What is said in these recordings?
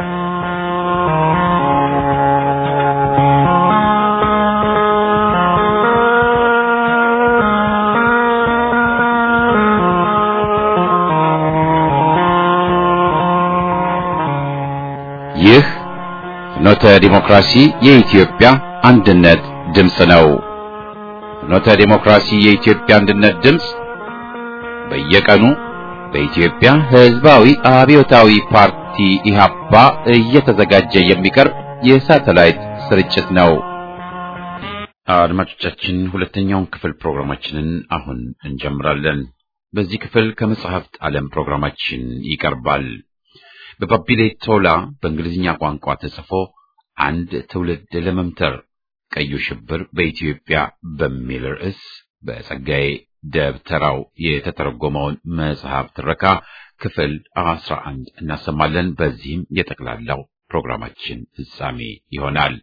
ይህ ፍኖተ ዲሞክራሲ የኢትዮጵያ አንድነት ድምፅ ነው። ፍኖተ ዲሞክራሲ የኢትዮጵያ አንድነት ድምፅ በየቀኑ በኢትዮጵያ ሕዝባዊ አብዮታዊ ፓርቲ ኢህአፓ እየተዘጋጀ የሚቀርብ የሳተላይት ስርጭት ነው። አድማጮቻችን፣ ሁለተኛውን ክፍል ፕሮግራማችንን አሁን እንጀምራለን። በዚህ ክፍል ከመጽሐፍት ዓለም ፕሮግራማችን ይቀርባል። በባቢሌ ቶላ በእንግሊዝኛ ቋንቋ ተጽፎ አንድ ትውልድ ለመምተር ቀዩ ሽብር በኢትዮጵያ በሚል ርዕስ በጸጋዬ ደብተራው የተተረጎመውን መጽሐፍ ትረካ ክፍል አስራ አንድ እናሰማለን። በዚህም የጠቅላላው ፕሮግራማችን ፍጻሜ ይሆናል።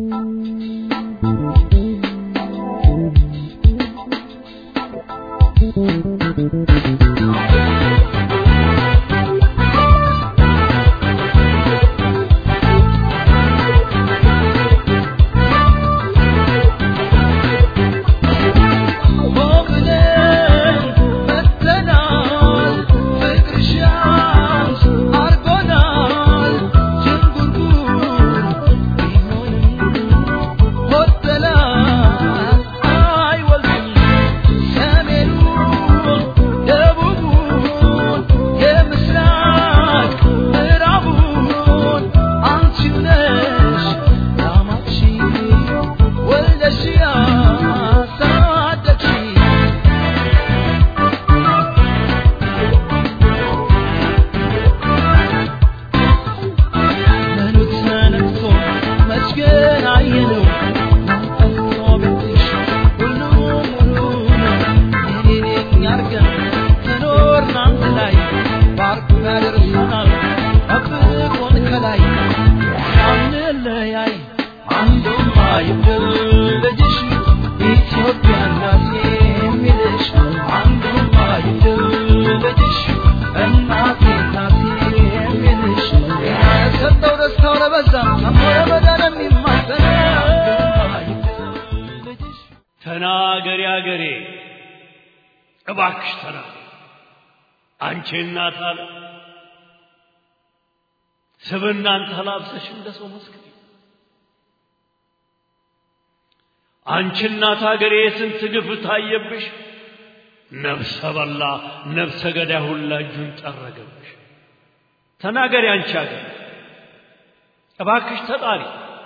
ተናገሪ አገሬ እባክሽ ተናገሪ አንቺ እናት አለ ስብናን ተላብሰሽ እንደ ሰው መስክሪ አንቺ እናት አገሬ የስንት ግፍ ታየብሽ ነፍሰ በላ ነፍሰ ገዳይ ሁላ እጁን ጠረገብሽ ተናገሪ አንቺ አገሬ እባክሽ ተጣሪ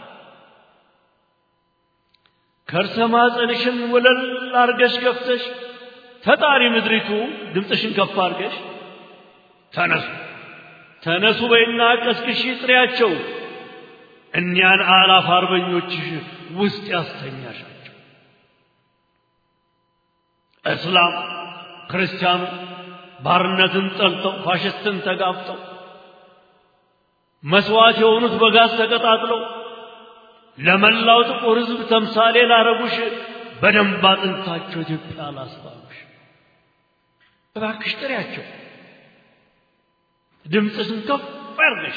ከርሰ ማፀንሽን ወለል አርገሽ ገፍተሽ ተጣሪ ምድሪቱ ድምፅሽን ከፍ አርገሽ ተነሱ ተነሱ በይና ቀስቅሺ ጥሪያቸው እኒያን አላፍ አርበኞችሽ ውስጥ ያስተኛሻቸው እስላም ክርስቲያኑ ባርነትን ጠልተው ፋሽስትን ተጋፍጠው መስዋዕት የሆኑት በጋዝ ተቀጣጥለው ለመላው ጥቁር ሕዝብ ተምሳሌ ላረጉሽ በደንብ አጥንታቸው ኢትዮጵያ ላስባሉሽ እባክሽ ጥሪያቸው፣ ድምፅሽን ከፍ ያርገሽ።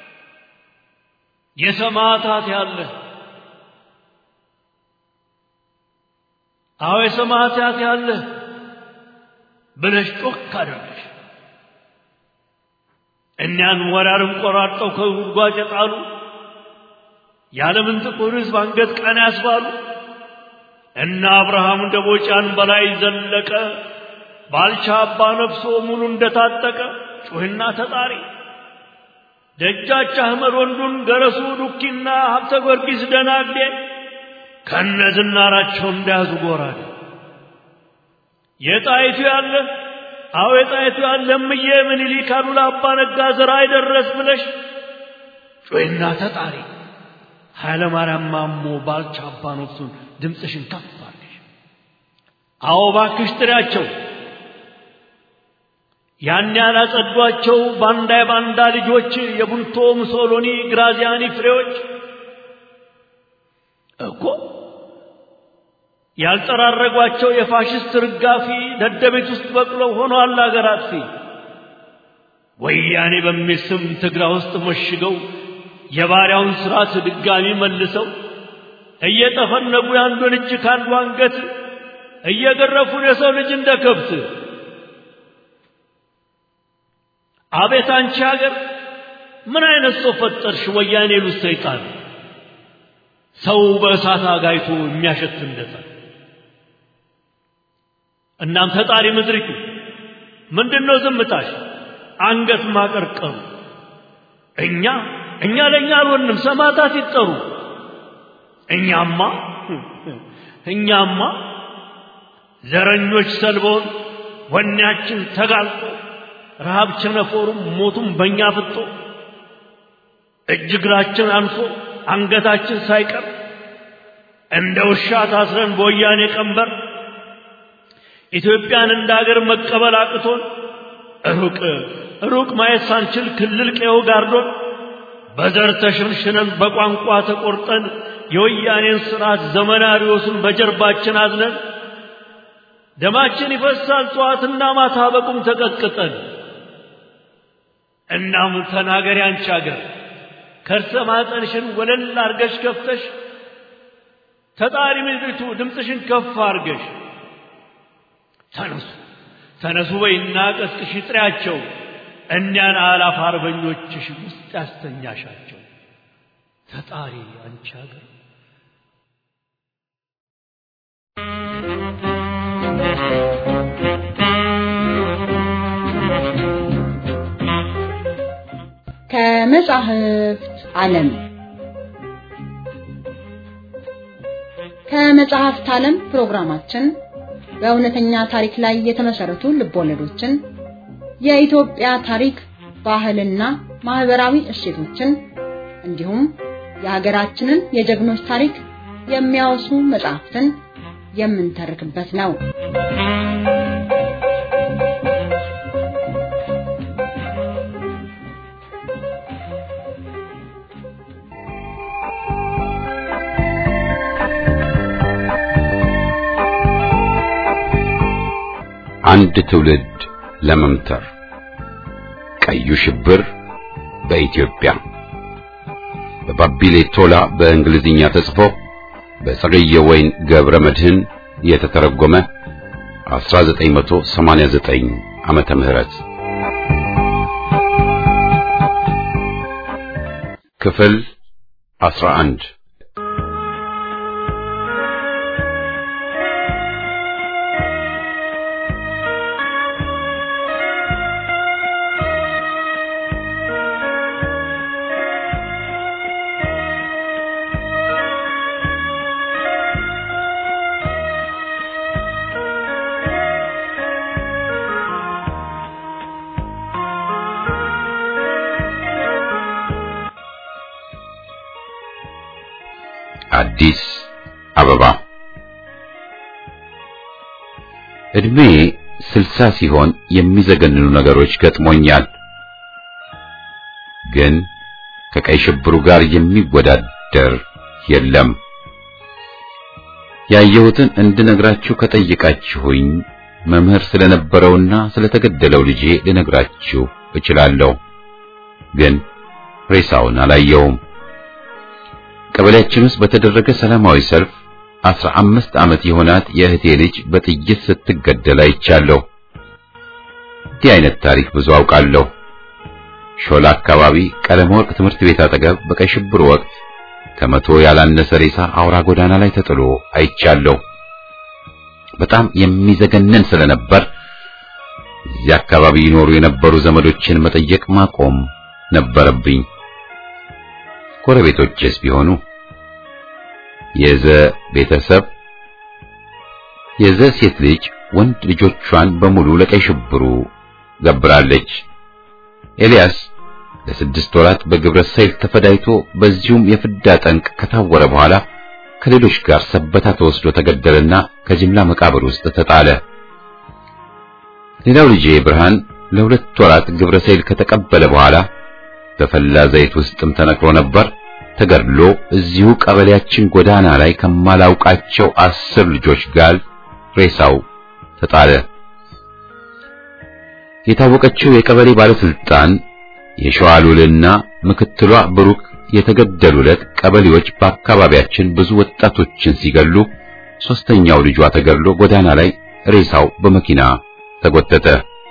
የሰማዕታት ያለ አዎ የሰማዕታት ያለ ብለሽ ጮክ አድርገሽ እኒያን ወራርም ቆራርጠው ከጉድጓድ የጣሉ የዓለምን ጥቁር ሕዝብ አንገት ቀና ያስባሉ እነ አብርሃም ደቦጫን በላይ ዘለቀ ባልቻ አባ ነፍሶ ሙሉ እንደታጠቀ ጩህና ተጣሪ ደጃች አህመድ ወንዱን ገረሱ ዱኪና ሀብተ ጊዮርጊስ ደናግዴ ከነ ዝናራቸው እንዳያዙ ጎራዴ የጣይቱ ያለ አዎ የጣይቱ ያለ እምዬ ምኒልክ አሉላ አባ ነጋ ዘራ አይደረስ ብለሽ ጩህና ተጣሪ ኃይለ ማርያም ማሞ ባልቻ አባ ነፍሱን ድምፅሽን ከፍ አድርገሽ አዎ ባክሽ ጥሪያቸው ያን ያላጸዷቸው ባንዳ የባንዳ ልጆች የቡንቶ ሙሶሎኒ ግራዚያኒ ፍሬዎች እኮ ያልጠራረጓቸው የፋሽስት ርጋፊ ደደቤት ውስጥ በቅለው ሆነዋል አገር አጥፊ ወያኔ በሚል ስም ትግራ ውስጥ መሽገው የባሪያውን ሥርዓት ድጋሚ መልሰው እየጠፈነጉ የአንዱን እጅ ከአንዱ አንገት እየገረፉን የሰው ልጅ እንደ ከብት አቤት አንቺ ሀገር ምን አይነት ሰው ፈጠርሽ? ወያኔ ሉት ሰይጣን ሰው በእሳት አጋይቶ የሚያሸት እንደዛ። እናም ፈጣሪ ምድሪቱ ምንድን ነው ዝምታሽ? አንገት ማቀርቀሩ እኛ እኛ ለእኛ አልሆንም፣ ሰማዕታት ይጠሩ። እኛማ እኛማ ዘረኞች ሰልበውን ወኔያችን ተጋልጦ ረሃብ ቸነፎሩም ሞቱም በእኛ ፍጦ እጅ እግራችን አንሶ አንገታችን ሳይቀር እንደ ውሻ ታስረን በወያኔ ቀንበር ኢትዮጵያን እንደ አገር መቀበል አቅቶን ሩቅ ሩቅ ማየት ሳንችል ክልል ቀዮ ጋርዶን በዘር ተሸንሽነን በቋንቋ ተቆርጠን የወያኔን ስርዓት ዘመናዊዎሱን በጀርባችን አዝነን ደማችን ይፈሳል ጠዋትና ማታ በቁም ተቀጥቅጠን። እናም ተናገሪ አንቺ አገር ከርሰ ማጠንሽን ወለል አርገሽ ከፍተሽ ተጣሪ ምድሪቱ ድምፅሽን ከፍ አርገሽ ተነሱ ተነሱ በይና ቀስቅሽ ጥሪያቸው እኒያን አላፍ አርበኞችሽ ውስጥ ያስተኛሻቸው ተጣሪ አንቺ አገር ከመጻሕፍት ዓለም ከመጽሐፍት ዓለም ፕሮግራማችን በእውነተኛ ታሪክ ላይ የተመሰረቱ ልቦለዶችን፣ የኢትዮጵያ ታሪክ፣ ባህልና ማህበራዊ እሴቶችን እንዲሁም የሀገራችንን የጀግኖች ታሪክ የሚያወሱ መጽሐፍትን የምንተርክበት ነው። አንድ ትውልድ ለመምተር ቀዩ ሽብር በኢትዮጵያ በባቢሌ ቶላ በእንግሊዝኛ ተጽፎ በጸገየ ወይን ገብረ መድህን የተተረጎመ 1989 ዓመተ ምህረት ክፍል 11 አዲስ አበባ እድሜ ስልሳ ሲሆን የሚዘገንኑ ነገሮች ገጥሞኛል። ግን ከቀይ ሽብሩ ጋር የሚወዳደር የለም። ያየሁትን እንድነግራችሁ ከጠየቃችሁኝ መምህር ስለነበረውና ስለተገደለው ልጄ ልነግራችሁ እችላለሁ። ግን ሬሳውን አላየውም። ቀበሌያችን ውስጥ በተደረገ ሰላማዊ ሰልፍ አስራ አምስት ዓመት የሆናት የእህቴ ልጅ በጥይት ስትገደል አይቻለሁ። እንዲህ አይነት ታሪክ ብዙ አውቃለሁ። ሾላ አካባቢ ቀለም ወርቅ ትምህርት ቤት አጠገብ በቀይ ሽብር ወቅት ከመቶ ያላነሰ ሬሳ አውራ ጎዳና ላይ ተጥሎ አይቻለሁ። በጣም የሚዘገነን ስለነበር እዚህ አካባቢ ይኖሩ የነበሩ ዘመዶችን መጠየቅ ማቆም ነበረብኝ። ጎረቤቶችስ ቢሆኑ የዘ ቤተሰብ የዘ ሴት ልጅ ወንድ ልጆቿን በሙሉ ለቀይ ሽብሩ ገብራለች። ኤልያስ ለስድስት ወራት በግብረ ሰይል ተፈዳይቶ በዚሁም የፍዳ ጠንቅ ከታወረ በኋላ ከሌሎች ጋር ሰበታ ተወስዶ ተገደለና ከጅምላ መቃብር ውስጥ ተጣለ። ሌላው ልጄ ብርሃን ለሁለት ወራት ግብረ ሰይል ከተቀበለ በኋላ በፈላ ዘይት ውስጥም ተነክሮ ነበር። ተገድሎ እዚሁ ቀበሌያችን ጎዳና ላይ ከማላውቃቸው አስር ልጆች ጋር ሬሳው ተጣለ። የታወቀችው የቀበሌ ባለስልጣን የሸዋሉልና ምክትሏ ብሩክ የተገደሉ ዕለት ቀበሌዎች በአካባቢያችን ብዙ ወጣቶችን ሲገሉ ሶስተኛው ልጇ ተገድሎ ጎዳና ላይ ሬሳው በመኪና ተጎተተ።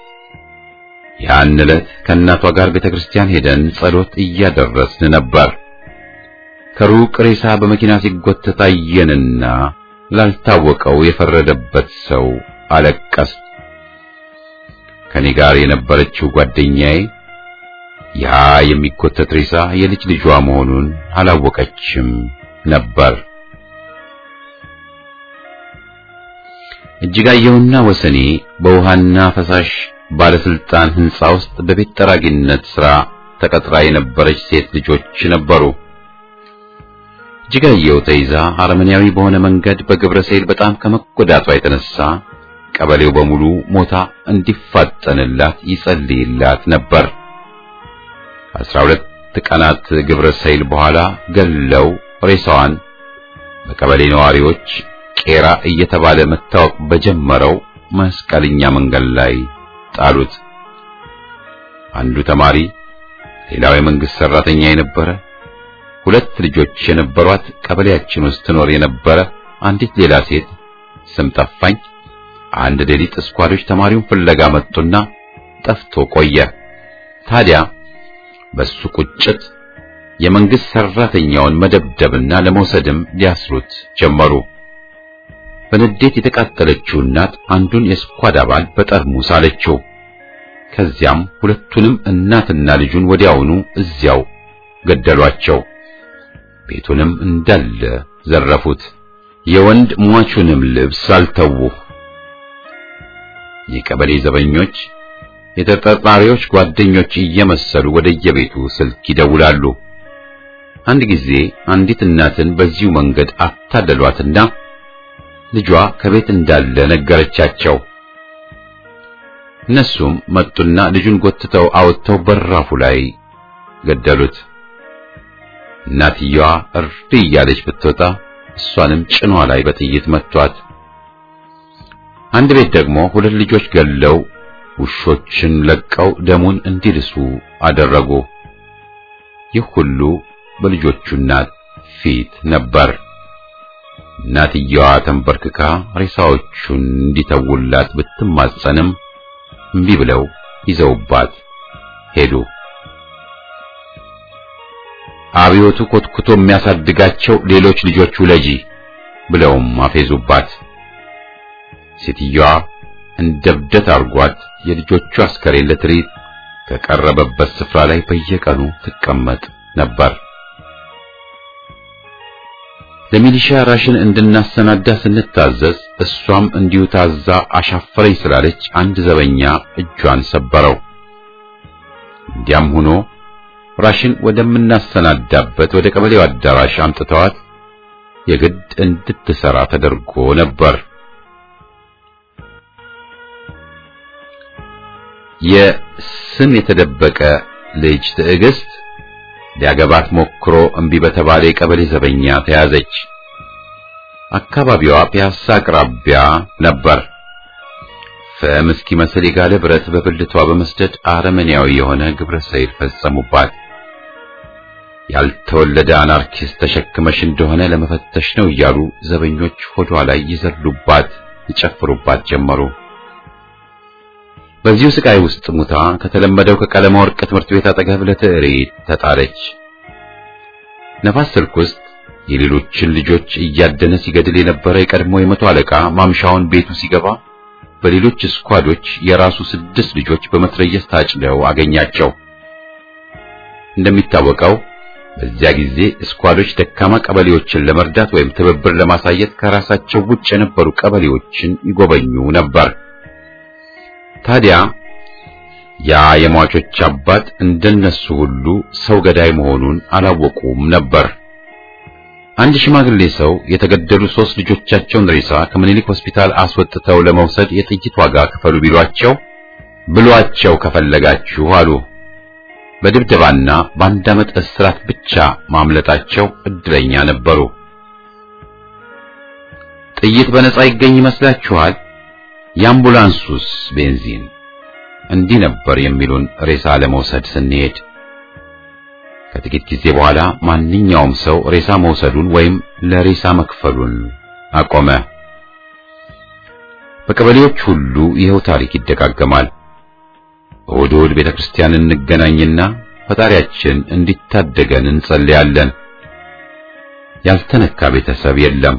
ያን ዕለት ከእናቷ ጋር ቤተክርስቲያን ሄደን ጸሎት እያደረስን ነበር። ከሩቅ ሬሳ በመኪና ሲጎተት አየንና ላልታወቀው የፈረደበት ሰው አለቀስ። ከኔ ጋር የነበረችው ጓደኛዬ ያ የሚጎተት ሬሳ የልጅ ልጇ መሆኑን አላወቀችም ነበር። እጅጋየሁና ወሰኔ በውሃና ፈሳሽ ባለስልጣን ሕንጻ ውስጥ በቤት ጠራጊነት ሥራ ተቀጥራ የነበረች ሴት ልጆች ነበሩ። እጅጋየሁ ተይዛ አረመኔያዊ በሆነ መንገድ በግብረ ሰይል በጣም ከመጎዳቷ የተነሳ ቀበሌው በሙሉ ሞታ እንዲፋጠንላት ይጸልይላት ነበር። አስራ ሁለት ቀናት ግብረ ሰይል በኋላ ገለው ሬሳዋን በቀበሌ ነዋሪዎች ቄራ እየተባለ መታወቅ በጀመረው መስቀልኛ መንገድ ላይ ጣሉት። አንዱ ተማሪ፣ ሌላው የመንግስት ሰራተኛ የነበረ ሁለት ልጆች የነበሯት ቀበሌያችን ውስጥ ትኖር የነበረ አንዲት ሌላ ሴት ስም ጠፋኝ። አንድ ሌሊት እስኳዶች ተማሪውን ፍለጋ መጡና ጠፍቶ ቆየ። ታዲያ በሱ ቁጭት የመንግስት ሰራተኛውን መደብደብና ለመውሰድም ሊያስሩት ጀመሩ። በንዴት የተቃጠለችው እናት አንዱን የስኳድ አባል በጠርሙስ አለችው። ከዚያም ሁለቱንም እናትና ልጁን ወዲያውኑ እዚያው ገደሏቸው። ቤቱንም እንዳለ ዘረፉት። የወንድ ሟቹንም ልብስ አልተዉ። የቀበሌ ዘበኞች የተጠርጣሪዎች ጓደኞች እየመሰሉ ወደየቤቱ ስልክ ይደውላሉ። አንድ ጊዜ አንዲት እናትን በዚሁ መንገድ አታለሏትና ልጇ ከቤት እንዳለ ነገረቻቸው። እነሱም መጡና ልጁን ጎትተው አወጥተው በራፉ ላይ ገደሉት። እናትየዋ እርድ እያለች ብትወጣ እሷንም ጭኗ ላይ በጥይት መቷት። አንድ ቤት ደግሞ ሁለት ልጆች ገለው ውሾችን ለቀው ደሙን እንዲልሱ አደረጉ። ይህ ሁሉ በልጆቹ እናት ፊት ነበር። እናትየዋ ተንበርክካ ሬሳዎቹን እንዲተውላት ብትማጸንም እምቢ ብለው ይዘውባት ሄዱ። አብዮቱ ኮትኩቶ የሚያሳድጋቸው ሌሎች ልጆች ውለጂ ብለውም አፌዙባት። ሴትዮዋ እንደ እብደት አርጓት የልጆቹ አስከሬን ለትርኢት ከቀረበበት ስፍራ ላይ በየቀኑ ትቀመጥ ነበር። ለሚሊሻ ራሽን እንድናሰናዳ ስንታዘዝ እሷም እንዲሁ ታዛ አሻፈረኝ ስላለች አንድ ዘበኛ እጇን ሰበረው። እንዲያም ሆኖ ራሽን ወደምናሰናዳበት ወደ ቀበሌው አዳራሽ አምጥተዋት የግድ እንድትሰራ ተደርጎ ነበር። የስም የተደበቀ ልጅ ትዕግስት ሊያገባት ሞክሮ እምቢ በተባለ የቀበሌ ዘበኛ ተያዘች። አካባቢዋ ፒያሳ አቅራቢያ ነበር። ፍም እስኪመስል የጋለ ብረት በብልቷ በመስደድ አረመኔያዊ የሆነ ግብረ ሰይል ፈጸሙባት። ያልተወለደ አናርኪስት ተሸክመሽ እንደሆነ ለመፈተሽ ነው እያሉ ዘበኞች ሆዷ ላይ ይዘሉባት፣ ይጨፍሩባት ጀመሩ። በዚሁ ስቃይ ውስጥ ሙታ ከተለመደው ከቀለማ ወርቅ ትምህርት ቤት አጠገብ ለትዕሪት ተጣለች። ነፋስ ስልክ ውስጥ የሌሎችን ልጆች እያደነ ሲገድል የነበረ የቀድሞ የመቶ አለቃ ማምሻውን ቤቱ ሲገባ በሌሎች ስኳዶች የራሱ ስድስት ልጆች በመትረየስ ታጭደው አገኛቸው። እንደሚታወቀው በዚያ ጊዜ ስኳዶች ደካማ ቀበሌዎችን ለመርዳት ወይም ትብብር ለማሳየት ከራሳቸው ውጭ የነበሩ ቀበሌዎችን ይጎበኙ ነበር። ታዲያ ያ የሟቾች አባት እንደነሱ ሁሉ ሰው ገዳይ መሆኑን አላወቁም ነበር። አንድ ሽማግሌ ሰው የተገደሉ ሶስት ልጆቻቸውን ሬሳ ከምኒልክ ሆስፒታል አስወጥተው ለመውሰድ የጥይት ዋጋ ክፈሉ ቢሏቸው ብሏቸው ከፈለጋችሁ አሉ። በድብደባና በአንድ ዓመት እስራት ብቻ ማምለጣቸው እድለኛ ነበሩ። ጥይት በነጻ ይገኝ ይመስላችኋል? የአምቡላንሱስ ቤንዚን እንዲህ ነበር የሚሉን ሬሳ ለመውሰድ ስንሄድ። ከጥቂት ጊዜ በኋላ ማንኛውም ሰው ሬሳ መውሰዱን ወይም ለሬሳ መክፈሉን አቆመ። በቀበሌዎች ሁሉ ይኸው ታሪክ ይደጋገማል። እሑድ እሑድ ቤተ ክርስቲያን እንገናኝና ፈጣሪያችን እንዲታደገን እንጸልያለን። ያልተነካ ቤተሰብ የለም።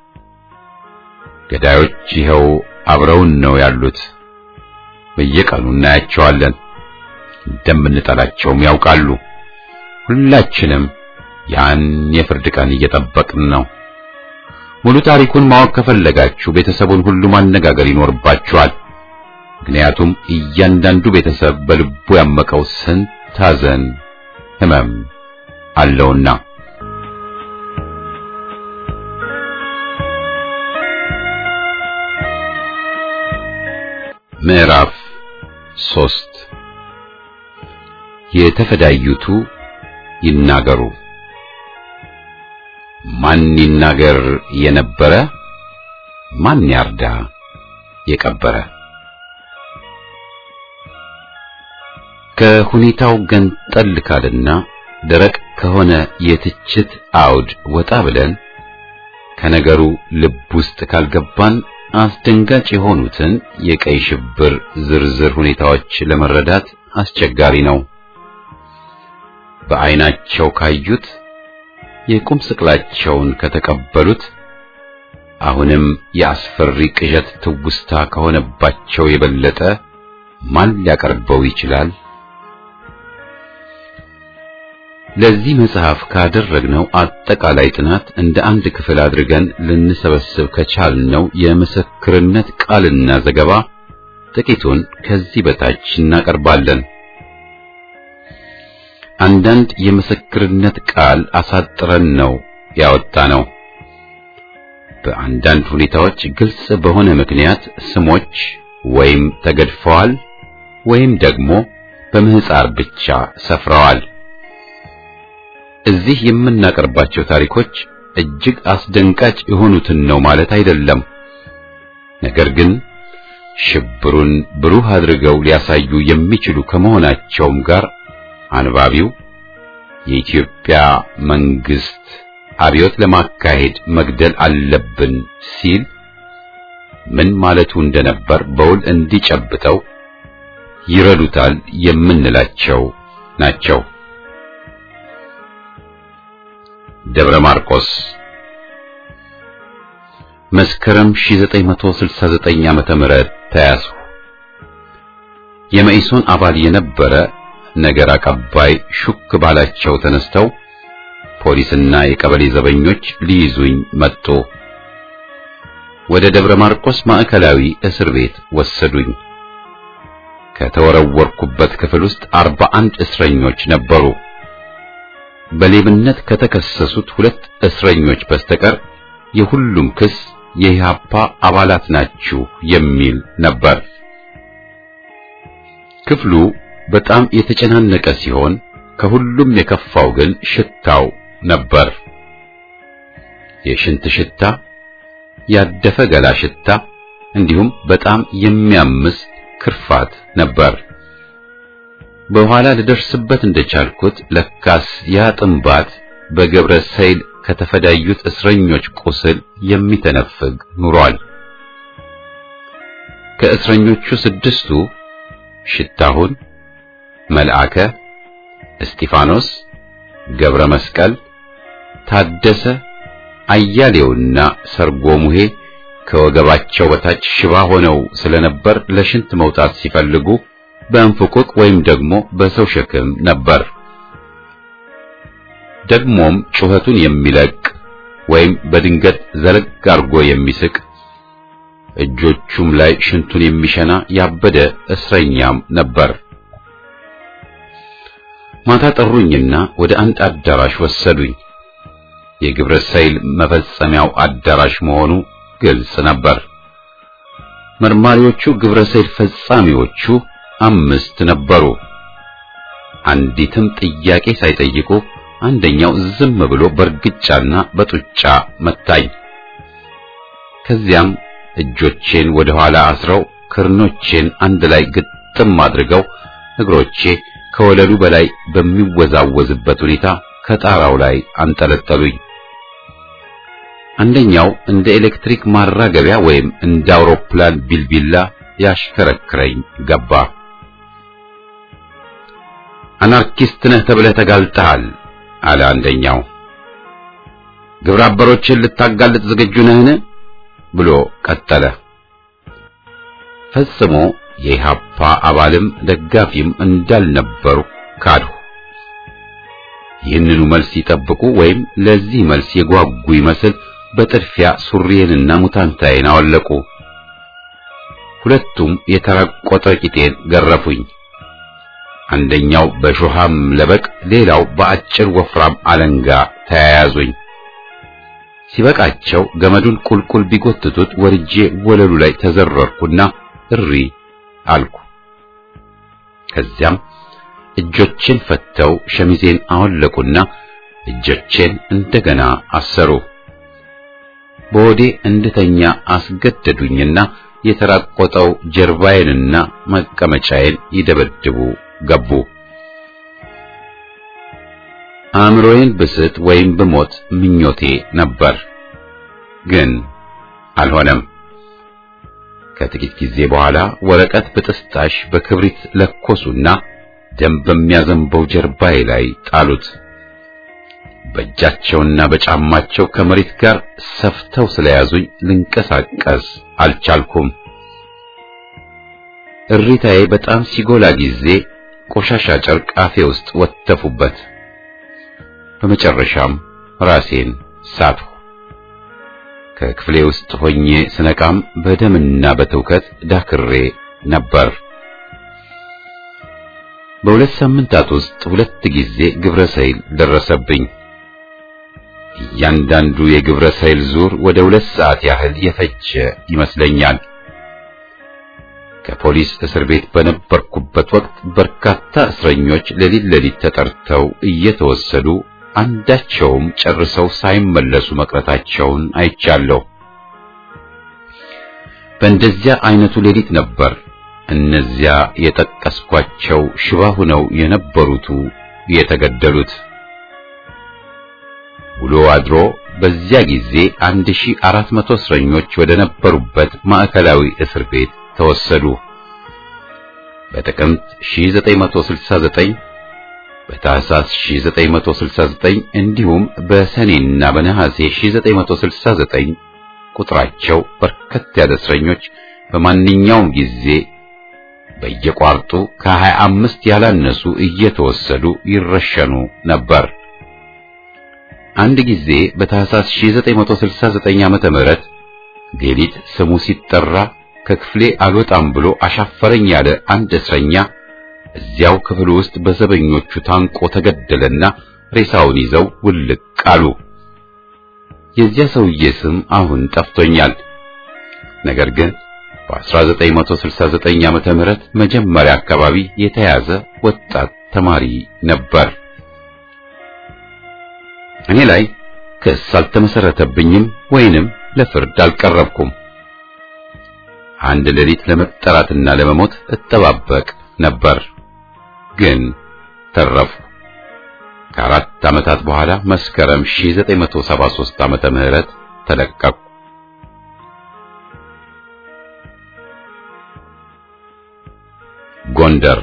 ገዳዮች ይኸው አብረውን ነው ያሉት። በየቀኑ እናያቸዋለን። እንደምንጠላቸውም ያውቃሉ። ሁላችንም ያን የፍርድ ቀን እየጠበቅን ነው። ሙሉ ታሪኩን ማወቅ ከፈለጋችሁ ቤተሰቡን ሁሉ ማነጋገር ይኖርባችኋል። ምክንያቱም እያንዳንዱ ቤተሰብ በልቡ ያመቀው ስንት ሐዘን፣ ሕመም አለውና። ምዕራፍ ሶስት የተፈዳዩቱ ይናገሩ። ማን ይናገር የነበረ ማን ያርዳ የቀበረ። ከሁኔታው ገንጠል ካልና ደረቅ ከሆነ የትችት አውድ ወጣ ብለን ከነገሩ ልብ ውስጥ ካልገባን አስደንጋጭ የሆኑትን የቀይ ሽብር ዝርዝር ሁኔታዎች ለመረዳት አስቸጋሪ ነው። በዓይናቸው ካዩት የቁም ስቅላቸውን ከተቀበሉት አሁንም የአስፈሪ ቅዠት ትውስታ ከሆነባቸው የበለጠ ማን ሊያቀርበው ይችላል? ለዚህ መጽሐፍ ካደረግነው አጠቃላይ ጥናት እንደ አንድ ክፍል አድርገን ልንሰበስብ ከቻልነው የምስክርነት ቃልና ዘገባ ጥቂቱን ከዚህ በታች እናቀርባለን። አንዳንድ የምስክርነት ቃል አሳጥረን ነው ያወጣነው። በአንዳንድ ሁኔታዎች ግልጽ በሆነ ምክንያት ስሞች ወይም ተገድፈዋል ወይም ደግሞ በምህፃር ብቻ ሰፍረዋል። እዚህ የምናቀርባቸው ታሪኮች እጅግ አስደንጋጭ የሆኑትን ነው ማለት አይደለም። ነገር ግን ሽብሩን ብሩህ አድርገው ሊያሳዩ የሚችሉ ከመሆናቸውም ጋር አንባቢው የኢትዮጵያ መንግስት አብዮት ለማካሄድ መግደል አለብን ሲል ምን ማለቱ እንደነበር በውል እንዲጨብጠው ይረዱታል የምንላቸው ናቸው። ደብረ ማርቆስ መስከረም 1969 ዓመተ ምህረት ተያዙ። የመኢሶን አባል የነበረ ነገር አቀባይ ሹክ ባላቸው ተነስተው ፖሊስና የቀበሌ ዘበኞች ሊይዙኝ መጡ። ወደ ደብረ ማርቆስ ማዕከላዊ እስር ቤት ወሰዱኝ። ከተወረወርኩበት ክፍል ውስጥ አርባ አንድ እስረኞች ነበሩ። በሌብነት ከተከሰሱት ሁለት እስረኞች በስተቀር የሁሉም ክስ የኢህአፓ አባላት ናችሁ የሚል ነበር። ክፍሉ በጣም የተጨናነቀ ሲሆን ከሁሉም የከፋው ግን ሽታው ነበር። የሽንት ሽታ፣ ያደፈ ገላ ሽታ እንዲሁም በጣም የሚያምስ ክርፋት ነበር። በኋላ ልደርስበት እንደቻልኩት ለካስ ያ ጥንባት በገብረ ሰይል ከተፈዳዩት እስረኞች ቁስል የሚተነፍግ ኑሯል። ከእስረኞቹ ስድስቱ ሽታሁን፣ መልአከ፣ እስጢፋኖስ፣ ገብረ መስቀል፣ ታደሰ፣ አያሌውና ሰርጎ ሙሄ ከወገባቸው በታች ሽባ ሆነው ስለነበር ለሽንት መውጣት ሲፈልጉ በእንፍቁቅ ወይም ደግሞ በሰው ሸክም ነበር። ደግሞም ጩኸቱን የሚለቅ ወይም በድንገት ዘለግ አርጎ የሚስቅ እጆቹም ላይ ሽንቱን የሚሸና ያበደ እስረኛም ነበር። ማታ ጠሩኝና ወደ አንድ አዳራሽ ወሰዱኝ። የግብረ ሰይል መፈጸሚያው አዳራሽ መሆኑ ግልጽ ነበር። መርማሪዎቹ ግብረ ሰይል ፈጻሚዎቹ አምስት ነበሩ። አንዲትም ጥያቄ ሳይጠይቁ አንደኛው ዝም ብሎ በእርግጫና በጡጫ መታኝ። ከዚያም እጆቼን ወደ ኋላ አስረው ክርኖቼን አንድ ላይ ግጥም አድርገው እግሮቼ ከወለሉ በላይ በሚወዛወዝበት ሁኔታ ከጣራው ላይ አንጠለጠሉኝ። አንደኛው እንደ ኤሌክትሪክ ማራገቢያ ወይም እንደ አውሮፕላን ቢልቢላ ያሽከረክረኝ ገባ። አናርኪስት ነህ ተብለህ ተጋልጠሃል አለ አንደኛው። ግብረ አበሮችን ልታጋልጥ ዝግጁ ነህን? ብሎ ቀጠለ። ፈጽሞ የኢሃፓ አባልም ደጋፊም እንዳልነበሩ ካድሁ። ይህንኑ መልስ ይጠብቁ ወይም ለዚህ መልስ የጓጉ ይመስል በጥድፊያ ሱሪዬንና ሙታንታዬን አወለቁ። ሁለቱም የተራቆጠ ቂጤን ገረፉኝ። አንደኛው በሾሃም ለበቅ፣ ሌላው በአጭር ወፍራም አለንጋ ተያያዙኝ። ሲበቃቸው ገመዱን ቁልቁል ቢጎትቱት ወርጄ ወለሉ ላይ ተዘረርኩና እሪ አልኩ። ከዚያም እጆቼን ፈተው ሸሚዜን አወለቁና እጆቼን እንደገና አሰሩ። በወዴ እንድተኛ አስገደዱኝና የተራቆጠው ጀርባዬንና መቀመጫዬን ይደበድቡ ገቡ። አእምሮዬን ብስት ወይም ብሞት ምኞቴ ነበር፣ ግን አልሆነም። ከጥቂት ጊዜ በኋላ ወረቀት በጥስጣሽ በክብሪት ለኮሱና ደም በሚያዘንበው ጀርባዬ ላይ ጣሉት። በእጃቸውና በጫማቸው ከመሬት ጋር ሰፍተው ስለያዙኝ ልንቀሳቀስ አልቻልኩም። እሪታዬ በጣም ሲጎላ ጊዜ ቆሻሻ ጨርቅ አፌ ውስጥ ወተፉበት። በመጨረሻም ራሴን ሳትሁ። ከክፍሌ ውስጥ ሆኜ ስነቃም በደምና በትውከት ዳክሬ ነበር። በሁለት ሳምንታት ውስጥ ሁለት ጊዜ ግብረ ሰይል ደረሰብኝ። እያንዳንዱ የግብረ ሰይል ዙር ወደ ሁለት ሰዓት ያህል የፈጀ ይመስለኛል። ከፖሊስ እስር ቤት በነበርኩበት ወቅት በርካታ እስረኞች ሌሊት ሌሊት ተጠርተው እየተወሰዱ አንዳቸውም ጨርሰው ሳይመለሱ መቅረታቸውን አይቻለሁ። በእንደዚያ አይነቱ ሌሊት ነበር እነዚያ የጠቀስኳቸው ሽባ ሆነው የነበሩቱ የተገደሉት። ውሎ አድሮ በዚያ ጊዜ 1400 እስረኞች ወደ ነበሩበት ማዕከላዊ እስር ቤት ተወሰዱ። በጥቅምት 1969 በታህሳስ 1969 እንዲሁም በሰኔና በነሐሴ 1969 ቁጥራቸው በርከት ያለ እስረኞች በማንኛውም ጊዜ በየቋርጡ ከሀያ አምስት ያላነሱ እየተወሰዱ ይረሸኑ ነበር። አንድ ጊዜ በታህሳስ 1969 ዓመተ ምህረት ሌሊት ስሙ ሲጠራ ከክፍሌ አልወጣም ብሎ አሻፈረኝ ያለ አንድ እስረኛ እዚያው ክፍል ውስጥ በዘበኞቹ ታንቆ ተገደለና ሬሳውን ይዘው ውልቅ አሉ። የዚያ ሰውዬ ስም አሁን ጠፍቶኛል። ነገር ግን በ1969 ዓመተ ምህረት መጀመሪያ አካባቢ የተያዘ ወጣት ተማሪ ነበር። እኔ ላይ ክስ አልተመሰረተብኝም ወይንም ለፍርድ አልቀረብኩም። አንድ ሌሊት ለመጠራትና ለመሞት እጠባበቅ ነበር፣ ግን ተረፉ። ከአራት ዓመታት በኋላ መስከረም 1973 ዓመተ ምህረት ተለቀቁ። ጎንደር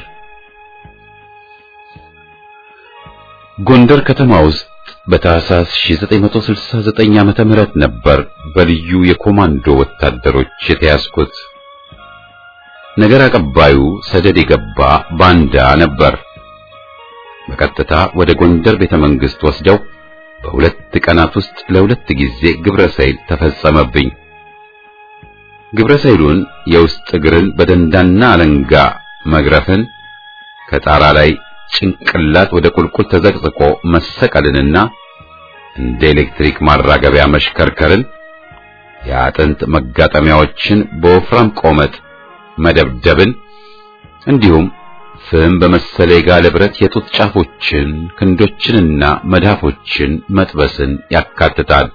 ጎንደር ከተማ ውስጥ በታህሳስ 1969 ዓመተ ምህረት ነበር በልዩ የኮማንዶ ወታደሮች የተያዝኩት። ነገር አቀባዩ ሰደድ የገባ ባንዳ ነበር። በቀጥታ ወደ ጎንደር ቤተ መንግስት ወስደው በሁለት ቀናት ውስጥ ለሁለት ጊዜ ግብረ ሰይል ተፈጸመብኝ። ግብረ ሰይሉን የውስጥ እግርን በደንዳና አለንጋ መግረፍን ከጣራ ላይ ጭንቅላት ወደ ቁልቁል ተዘቅዝቆ መሰቀልንና እንደ ኤሌክትሪክ ማራገቢያ መሽከርከርን የአጥንት መጋጠሚያዎችን በወፍራም ቆመጥ መደብደብን እንዲሁም ፍም በመሰለ የጋለ ብረት የጡት ጫፎችን ክንዶችንና መዳፎችን መጥበስን ያካትታል።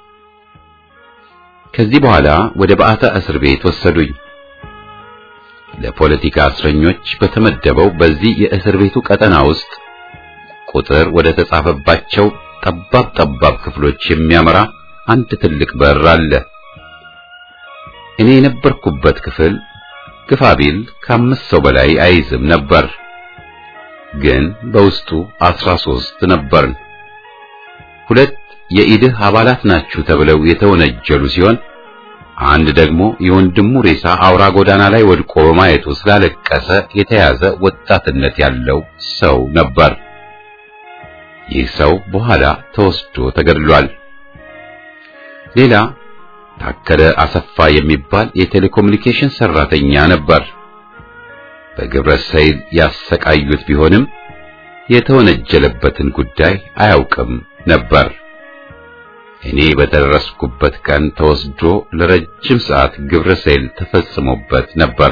ከዚህ በኋላ ወደ በዓታ እስር ቤት ወሰዱኝ። ለፖለቲካ እስረኞች በተመደበው በዚህ የእስር ቤቱ ቀጠና ውስጥ ቁጥር ወደ ተጻፈባቸው ጠባብ ጠባብ ክፍሎች የሚያመራ አንድ ትልቅ በር አለ። እኔ የነበርኩበት ክፍል ግፋ ቢል ከአምስት ሰው በላይ አይዝም ነበር፣ ግን በውስጡ አስራ ሦስት ነበርን። ሁለት የኢድህ አባላት ናችሁ ተብለው የተወነጀሉ ሲሆን አንድ ደግሞ የወንድሙ ሬሳ አውራ ጎዳና ላይ ወድቆ በማየቱ ስላለቀሰ የተያዘ ወጣትነት ያለው ሰው ነበር። ይህ ሰው በኋላ ተወስዶ ተገድሏል። ሌላ ታከለ አሰፋ የሚባል የቴሌኮሙኒኬሽን ሰራተኛ ነበር። በግብረ ሰይል ያሰቃዩት ቢሆንም የተወነጀለበትን ጉዳይ አያውቅም ነበር። እኔ በደረስኩበት ቀን ተወስዶ ለረጅም ሰዓት ግብረ ሰይል ተፈጽሞበት ነበር።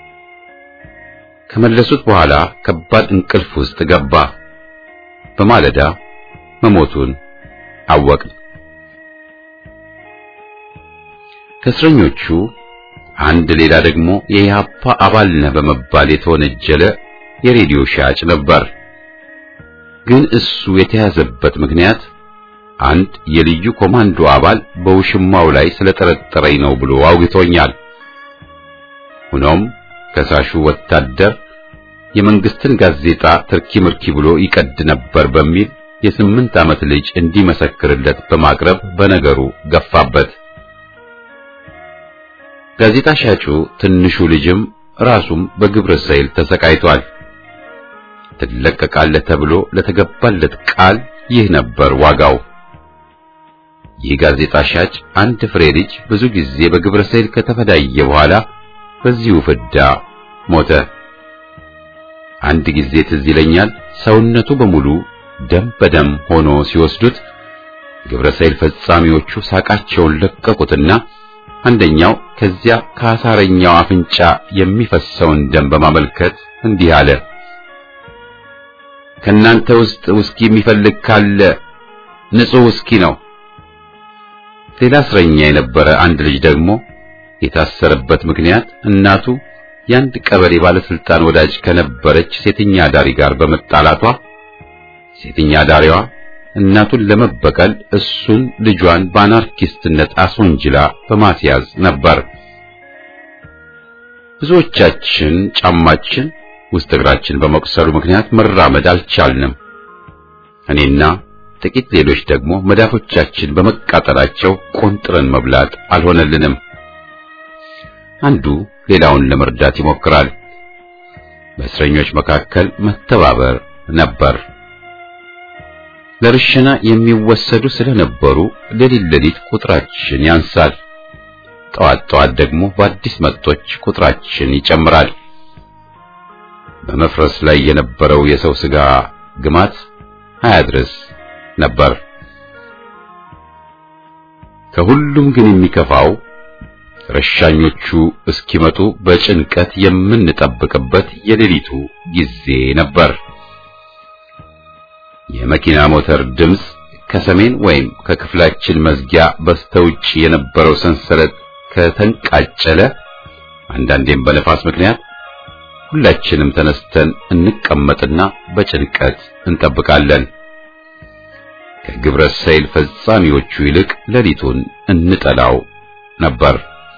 ከመለሱት በኋላ ከባድ እንቅልፍ ውስጥ ገባ። በማለዳ መሞቱን አወቅን። ከእስረኞቹ አንድ ሌላ ደግሞ የኢህአፓ አባል ነህ በመባል የተወነጀለ የሬዲዮ ሻጭ ነበር። ግን እሱ የተያዘበት ምክንያት አንድ የልዩ ኮማንዶ አባል በውሽማው ላይ ስለጠረጠረኝ ነው ብሎ አውግቶኛል። ሆኖም ከሳሹ ወታደር የመንግስትን ጋዜጣ ትርኪ ምርኪ ብሎ ይቀድ ነበር በሚል የስምንት ዓመት ልጅ እንዲመሰክርለት በማቅረብ በነገሩ ገፋበት። ጋዜጣ ሻጩ ትንሹ ልጅም ራሱም በግብረ ሰይል ተሰቃይቷል። ትለቀቃለህ ተብሎ ለተገባለት ቃል ይህ ነበር ዋጋው። ይህ ጋዜጣ ሻጭ አንድ ፍሬ ልጅ ብዙ ጊዜ በግብረ ሰይል ከተፈዳየ በኋላ በዚሁ ፍዳ ሞተ። አንድ ጊዜ ትዝ ይለኛል ሰውነቱ በሙሉ ደም በደም ሆኖ ሲወስዱት ግብረ ሰይል ፈጻሚዎቹ ሳቃቸውን ለቀቁትና አንደኛው ከዚያ ከአሳረኛው አፍንጫ የሚፈሰውን ደም በማመልከት እንዲህ አለ። ከናንተ ውስጥ ውስኪ የሚፈልግ ካለ ንጹህ ውስኪ ነው። ሌላ እስረኛ የነበረ አንድ ልጅ ደግሞ የታሰረበት ምክንያት እናቱ የአንድ ቀበሌ ባለስልጣን ወዳጅ ከነበረች ሴተኛ ዳሪ ጋር በመጣላቷ ሴተኛ ዳሪዋ እናቱን ለመበቀል እሱን ልጇን በአናርኪስትነት አስወንጅላ በማስያዝ ነበር። ብዙዎቻችን ጫማችን ውስጥ እግራችን በመቁሰሉ ምክንያት መራመድ አልቻልንም። እኔና ጥቂት ሌሎች ደግሞ መዳፎቻችን በመቃጠላቸው ቆንጥረን መብላት አልሆነልንም። አንዱ ሌላውን ለመርዳት ይሞክራል። በእስረኞች መካከል መተባበር ነበር። ለርሽና የሚወሰዱ ስለነበሩ ሌሊት ሌሊት ቁጥራችን ያንሳል። ጠዋት ጠዋት ደግሞ በአዲስ መጦች ቁጥራችን ይጨምራል። በመፍረስ ላይ የነበረው የሰው ሥጋ ግማት አያድርስ ነበር። ከሁሉም ግን የሚከፋው ረሻኞቹ እስኪመጡ በጭንቀት የምንጠብቅበት የሌሊቱ ጊዜ ነበር። የመኪና ሞተር ድምፅ ከሰሜን ወይም ከክፍላችን መዝጊያ በስተውጭ የነበረው ሰንሰለት ከተንቃጨለ፣ አንዳንዴም በነፋስ ምክንያት ሁላችንም ተነስተን እንቀመጥና በጭንቀት እንጠብቃለን። ከግብረ ሰይል ፈጻሚዎቹ ይልቅ ሌሊቱን እንጠላው ነበር።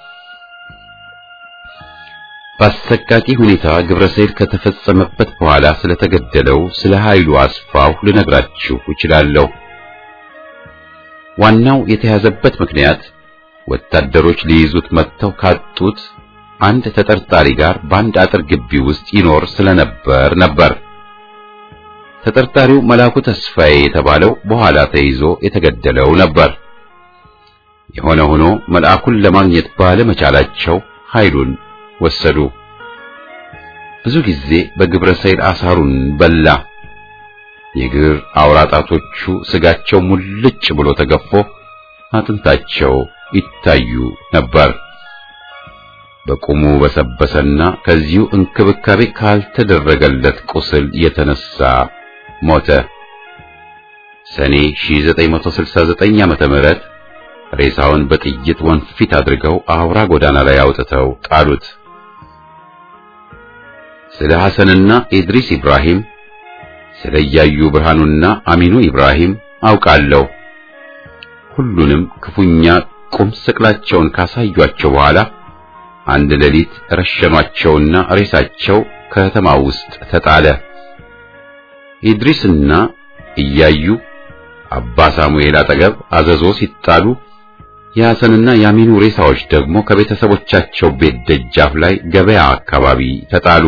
በአሰቃቂ ሁኔታ ግብረ ሰይል ከተፈጸመበት በኋላ ስለተገደለው ስለ ኃይሉ አስፋው ልነግራችሁ እችላለሁ። ዋናው የተያዘበት ምክንያት ወታደሮች ሊይዙት መጥተው ካጡት አንድ ተጠርጣሪ ጋር በአንድ አጥር ግቢ ውስጥ ይኖር ስለነበር ነበር። ተጠርጣሪው መላኩ ተስፋዬ የተባለው በኋላ ተይዞ የተገደለው ነበር። የሆነ ሆኖ መልአኩን ለማግኘት ባለመቻላቸው ኃይሉን ወሰዱ። ብዙ ጊዜ በግብረ ሰይል አሳሩን በላ። የእግር አውራጣቶቹ ስጋቸው ሙልጭ ብሎ ተገፎ አጥንታቸው ይታዩ ነበር። በቁሙ በሰበሰና ከዚሁ እንክብካቤ ካልተደረገለት ቁስል የተነሳ ሞተ። ሰኔ 1969 ዓመተ ምህረት ሬሳውን በጥይት ወንፊት አድርገው አውራ ጎዳና ላይ አውጥተው ጣሉት። ስለ ሐሰንና ኢድሪስ ኢብራሂም፣ ስለ እያዩ ብርሃኑና አሚኑ ኢብራሂም አውቃለሁ። ሁሉንም ክፉኛ ቁም ስቅላቸውን ካሳዩአቸው በኋላ አንድ ሌሊት ረሸኗቸውና ሬሳቸው ከተማ ውስጥ ተጣለ። ኢድሪስና እያዩ አባ ሳሙኤል አጠገብ አዘዞ ሲጣሉ የሐሰንና የአሚኑ ሬሳዎች ደግሞ ከቤተሰቦቻቸው ቤት ደጃፍ ላይ ገበያ አካባቢ ተጣሉ።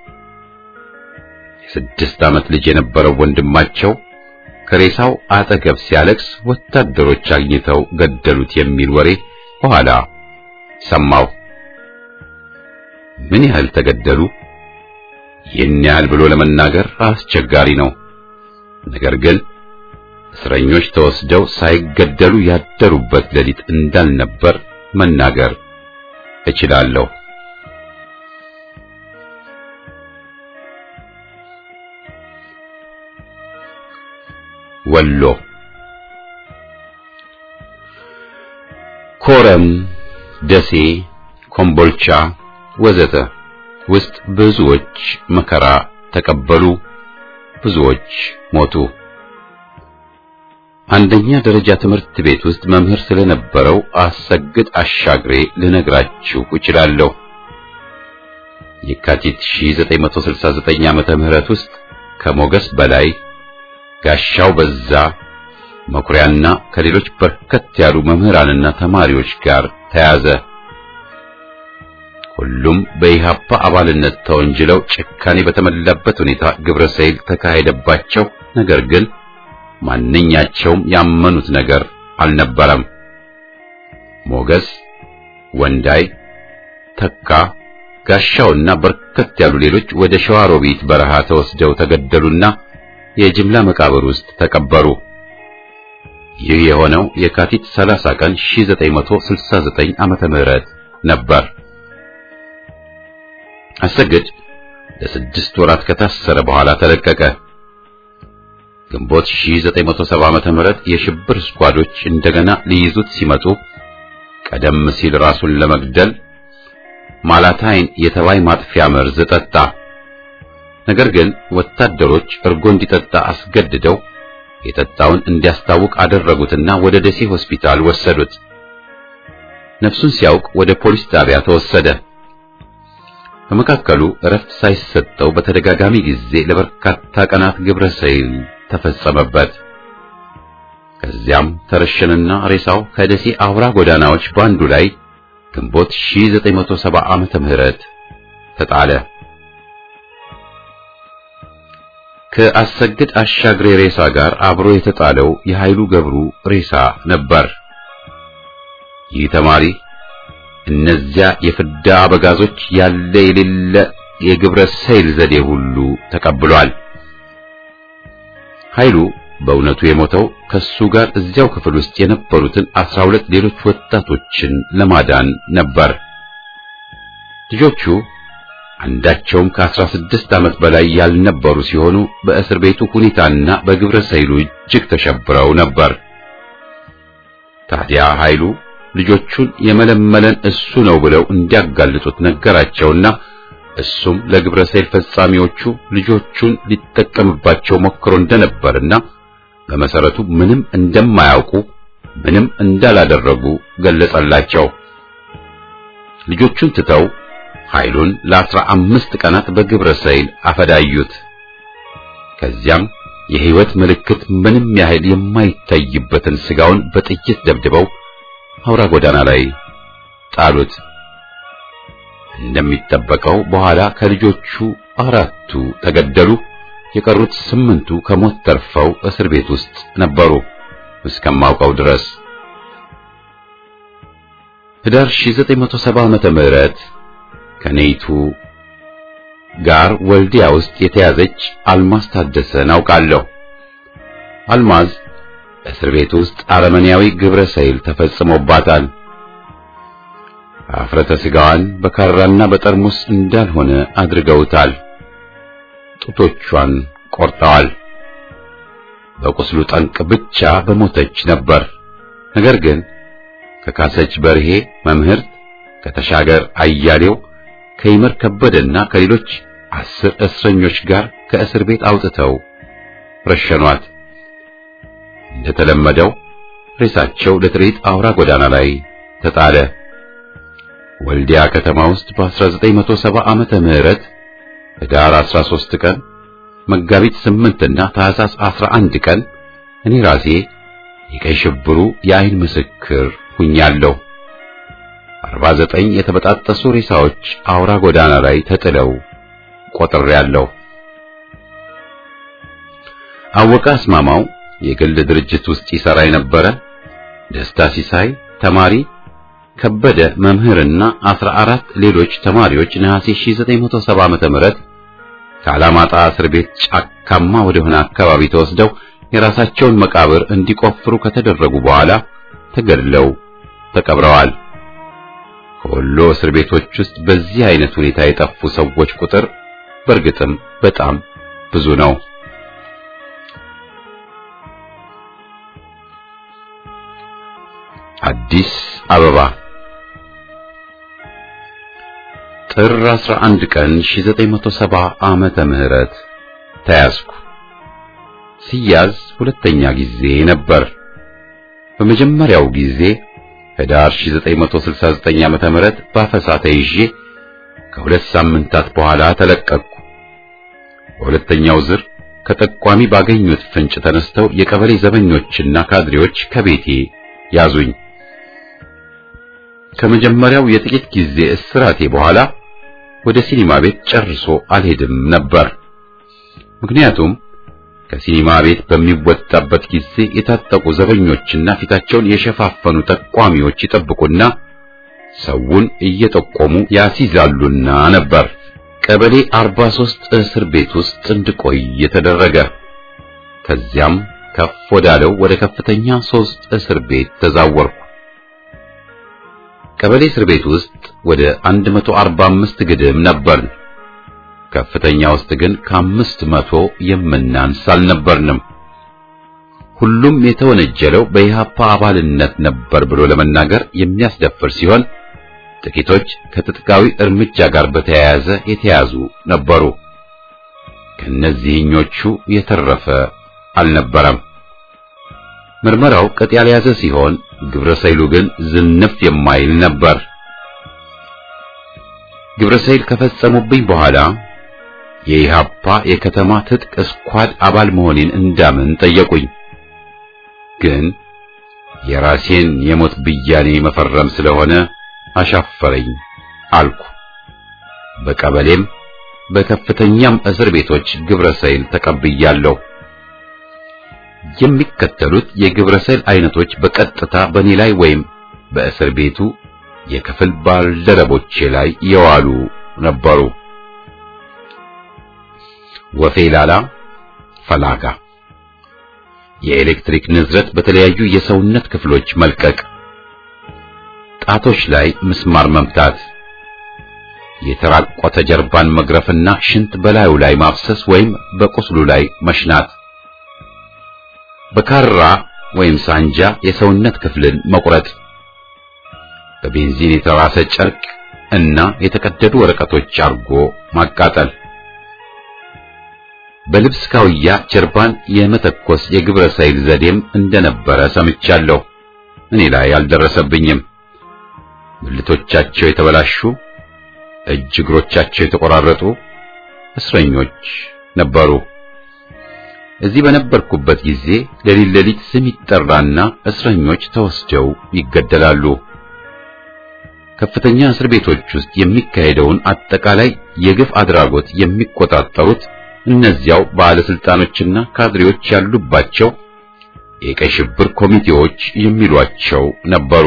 የስድስት ዓመት ልጅ የነበረው ወንድማቸው ከሬሳው አጠገብ ሲያለቅስ ወታደሮች አግኝተው ገደሉት የሚል ወሬ በኋላ ሰማሁ። ምን ያህል ተገደሉ? ይህን ያህል ብሎ ለመናገር አስቸጋሪ ነው። ነገር ግን እስረኞች ተወስደው ሳይገደሉ ያደሩበት ሌሊት እንዳልነበር መናገር እችላለሁ። ወሎ ኮረም፣ ደሴ፣ ኮምቦልቻ ወዘተ ውስጥ ብዙዎች መከራ ተቀበሉ፣ ብዙዎች ሞቱ። አንደኛ ደረጃ ትምህርት ቤት ውስጥ መምህር ስለነበረው አሰግድ አሻግሬ ልነግራችሁ እችላለሁ። የካቲት 1969 ዓመተ ምህረት ውስጥ ከሞገስ በላይ ጋሻው በዛ መኩሪያና ከሌሎች በርከት ያሉ መምህራንና ተማሪዎች ጋር ተያዘ። ሁሉም በኢሃፓ አባልነት ተወንጅለው ጭካኔ በተሞላበት ሁኔታ ግብረ ሰይል ተካሄደባቸው። ነገር ግን ማንኛቸውም ያመኑት ነገር አልነበረም። ሞገስ፣ ወንዳይ፣ ተካ፣ ጋሻውና በርከት ያሉ ሌሎች ወደ ሸዋሮቢት በረሃ ተወስደው ተገደሉና የጅምላ መቃብር ውስጥ ተቀበሩ። ይህ የሆነው የካቲት 30 ቀን 1969 ዓመተ ምህረት ነበር። አሰግድ ለስድስት ወራት ከታሰረ በኋላ ተለቀቀ። ግንቦት 1970 ዓመተ ምህረት የሽብር ስኳዶች እንደገና ሊይዙት ሲመጡ ቀደም ሲል ራሱን ለመግደል ማላታይን የተባይ ማጥፊያ መርዝ ጠጣ። ነገር ግን ወታደሮች እርጎ እንዲጠጣ አስገድደው የጠጣውን እንዲያስታውቅ አደረጉትና ወደ ደሴ ሆስፒታል ወሰዱት። ነፍሱን ሲያውቅ ወደ ፖሊስ ጣቢያ ተወሰደ። በመካከሉ እረፍት ሳይሰጠው በተደጋጋሚ ጊዜ ለበርካታ ቀናት ግብረ ሰይል ተፈጸመበት። ከዚያም ተረሸነና ሬሳው ከደሴ አውራ ጎዳናዎች ባንዱ ላይ ግንቦት 1970 ዓመተ ምህረት ተጣለ። ከአሰግድ አሻግሬ ሬሳ ጋር አብሮ የተጣለው የኃይሉ ገብሩ ሬሳ ነበር። ይህ ተማሪ እነዚያ የፍዳ አበጋዞች ያለ የሌለ የግብረ ሰይል ዘዴ ሁሉ ተቀብሏል። ኃይሉ በእውነቱ የሞተው ከሱ ጋር እዚያው ክፍል ውስጥ የነበሩትን አስራ ሁለት ሌሎች ወጣቶችን ለማዳን ነበር። ልጆቹ አንዳቸውም ከአስራ ስድስት ዓመት በላይ ያልነበሩ ሲሆኑ በእስር ቤቱ ሁኔታና በግብረ ሰይሉ እጅግ ተሸብረው ነበር። ታዲያ ኃይሉ ልጆቹን የመለመለን እሱ ነው ብለው እንዲያጋልጡት ነገራቸውና እሱም ለግብረ ሰይል ፈጻሚዎቹ ልጆቹን ሊጠቀምባቸው ሞክሮ እንደነበርና በመሰረቱ ምንም እንደማያውቁ ምንም እንዳላደረጉ ገለጸላቸው። ልጆቹን ትተው ኃይሉን ለአስራ አምስት ቀናት በግብረ ሰይል አፈዳዩት። ከዚያም የህይወት ምልክት ምንም ያህል የማይታይበትን ስጋውን በጥይት ደብድበው አውራ ጎዳና ላይ ጣሉት። እንደሚጠበቀው በኋላ ከልጆቹ አራቱ ተገደሉ። የቀሩት ስምንቱ ከሞት ተርፈው እስር ቤት ውስጥ ነበሩ እስከማውቀው ድረስ። ህዳር 1970 ዓመተ ምህረት ከኔይቱ ጋር ወልዲያ ውስጥ የተያዘች አልማዝ ታደሰን አውቃለሁ። አልማዝ እስር ቤት ውስጥ አረመኔያዊ ግብረ ሰይል ተፈጽሞባታል። አፍረተ ስጋዋን በካራና በጠርሙስ እንዳልሆነ አድርገውታል። ጡቶቿን ቆርጠዋል። በቁስሉ ጠንቅ ብቻ በሞተች ነበር። ነገር ግን ከካሰች በርሄ መምህርት፣ ከተሻገር አያሌው፣ ከይመር ከበደና ከሌሎች አስር እስረኞች ጋር ከእስር ቤት አውጥተው ረሸኗት። እንደተለመደው ሬሳቸው ለትርኢት አውራ ጎዳና ላይ ተጣለ። ወልዲያ ከተማ ውስጥ በ1970 ዓመተ ምህረት ህዳር 13 ቀን መጋቢት 8 እና ታህሳስ 11 ቀን እኔ ራሴ የቀይ ሽብሩ የአይን ምስክር ሁኛለሁ። 49 የተበጣጠሱ ሬሳዎች አውራ ጎዳና ላይ ተጥለው ቆጥሬያለሁ። አወቀ አስማማው የግል ድርጅት ውስጥ ይሰራ የነበረ፣ ደስታ ሲሳይ ተማሪ፣ ከበደ መምህርና 14 ሌሎች ተማሪዎች ነሐሴ 1970 ዓመተ ምህረት ከአላማጣ እስር ቤት ጫካማ ወደሆነ አካባቢ ተወስደው የራሳቸውን መቃብር እንዲቆፍሩ ከተደረጉ በኋላ ተገድለው ተቀብረዋል። ከወሎ እስር ቤቶች ውስጥ በዚህ አይነት ሁኔታ የጠፉ ሰዎች ቁጥር በእርግጥም በጣም ብዙ ነው። አዲስ አበባ ጥር 11 ቀን 1970 ዓመተ ምህረት ተያዝኩ። ሲያዝ ሁለተኛ ጊዜ ነበር። በመጀመሪያው ጊዜ ህዳር 1969 ዓመተ ምህረት ባፈሳ ተይዤ ከሁለት ሳምንታት በኋላ ተለቀቅኩ። በሁለተኛው ዝር ከጠቋሚ ባገኙት ፍንጭ ተነስተው የቀበሌ ዘበኞችና ካድሬዎች ከቤቴ ያዙኝ። ከመጀመሪያው የጥቂት ጊዜ እስራቴ በኋላ ወደ ሲኒማ ቤት ጨርሶ አልሄድም ነበር። ምክንያቱም ከሲኒማ ቤት በሚወጣበት ጊዜ የታጠቁ ዘበኞችና ፊታቸውን የሸፋፈኑ ጠቋሚዎች ይጠብቁና ሰውን እየጠቆሙ ያስይዛሉና ነበር። ቀበሌ 43 እስር ቤት ውስጥ እንድቆይ የተደረገ። ከዚያም ከፍ ወዳለው ወደ ከፍተኛ ሶስት እስር ቤት ተዛወርኩ። ቀበሌ እስር ቤት ውስጥ ወደ 145 ግድም ነበርን። ከፍተኛ ውስጥ ግን ከአምስት መቶ የምናንስ አልነበርንም። ሁሉም የተወነጀለው በኢህአፓ አባልነት ነበር ብሎ ለመናገር የሚያስደፍር ሲሆን ጥቂቶች ከትጥቃዊ እርምጃ ጋር በተያያዘ የተያዙ ነበሩ። ከነዚህኞቹ የተረፈ አልነበረም። ምርመራው ቅጥ ያልያዘ ሲሆን ግብረ ሰይሉ ግን ዝንፍ የማይል ነበር። ግብረ ሰይል ከፈጸሙብኝ በኋላ የኢሃፓ የከተማ ትጥቅ ስኳድ አባል መሆኔን እንዳምን ጠየቁኝ። ግን የራሴን የሞት ብያኔ መፈረም ስለሆነ አሻፈረኝ አልኩ። በቀበሌም በከፍተኛም እስር ቤቶች ግብረ ሰይል ተቀብያለሁ። የሚከተሉት የግብረ ሰይል አይነቶች በቀጥታ በእኔ ላይ ወይም በእስር ቤቱ የክፍል ባልደረቦቼ ላይ የዋሉ ነበሩ። ወፌ ላላ፣ ፈላጋ፣ የኤሌክትሪክ ንዝረት በተለያዩ የሰውነት ክፍሎች መልቀቅ፣ ጣቶች ላይ ምስማር መምታት፣ የተራቆተ ጀርባን መግረፍና ሽንት በላዩ ላይ ማፍሰስ ወይም በቁስሉ ላይ መሽናት፣ በካራ ወይም ሳንጃ የሰውነት ክፍልን መቁረጥ፣ በቤንዚን የተራሰ ጨርቅ እና የተቀደዱ ወረቀቶች አርጎ ማቃጠል፣ በልብስ ካውያ ጀርባን የመተኮስ የግብረ ሰይል ዘዴም እንደነበረ ሰምቻለሁ። እኔ ላይ አልደረሰብኝም። ብልቶቻቸው የተበላሹ እጅ እግሮቻቸው የተቆራረጡ እስረኞች ነበሩ። እዚህ በነበርኩበት ጊዜ ሌሊት ሌሊት ስም ይጠራና እስረኞች ተወስደው ይገደላሉ። ከፍተኛ እስር ቤቶች ውስጥ የሚካሄደውን አጠቃላይ የግፍ አድራጎት የሚቆጣጠሩት እነዚያው ባለስልጣኖችና ካድሬዎች ያሉባቸው የቀይ ሽብር ኮሚቴዎች የሚሏቸው ነበሩ።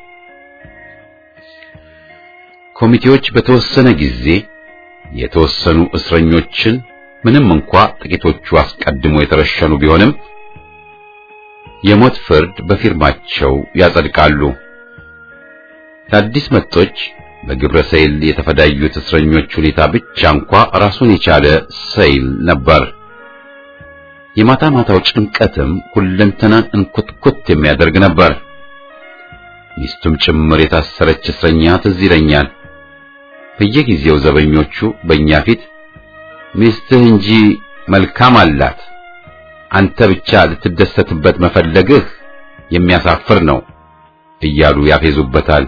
ኮሚቴዎች በተወሰነ ጊዜ የተወሰኑ እስረኞችን ምንም እንኳ ጥቂቶቹ አስቀድሞ የተረሸኑ ቢሆንም የሞት ፍርድ በፊርማቸው ያጸድቃሉ። ለአዲስ መጦች በግብረ ሰይል የተፈዳዩት እስረኞች ሁኔታ ብቻ እንኳ ራሱን የቻለ ሰይል ነበር። የማታ ማታው ጭንቀትም ሁለንተናን እንኩትኩት የሚያደርግ ነበር። ሚስቱም ጭምር የታሰረች እስረኛ ትዝ ይለኛል። በየጊዜው ዘበኞቹ በእኛ ፊት ሚስትህ እንጂ መልካም አላት፣ አንተ ብቻ ልትደሰትበት መፈለግህ የሚያሳፍር ነው እያሉ ያፌዙበታል።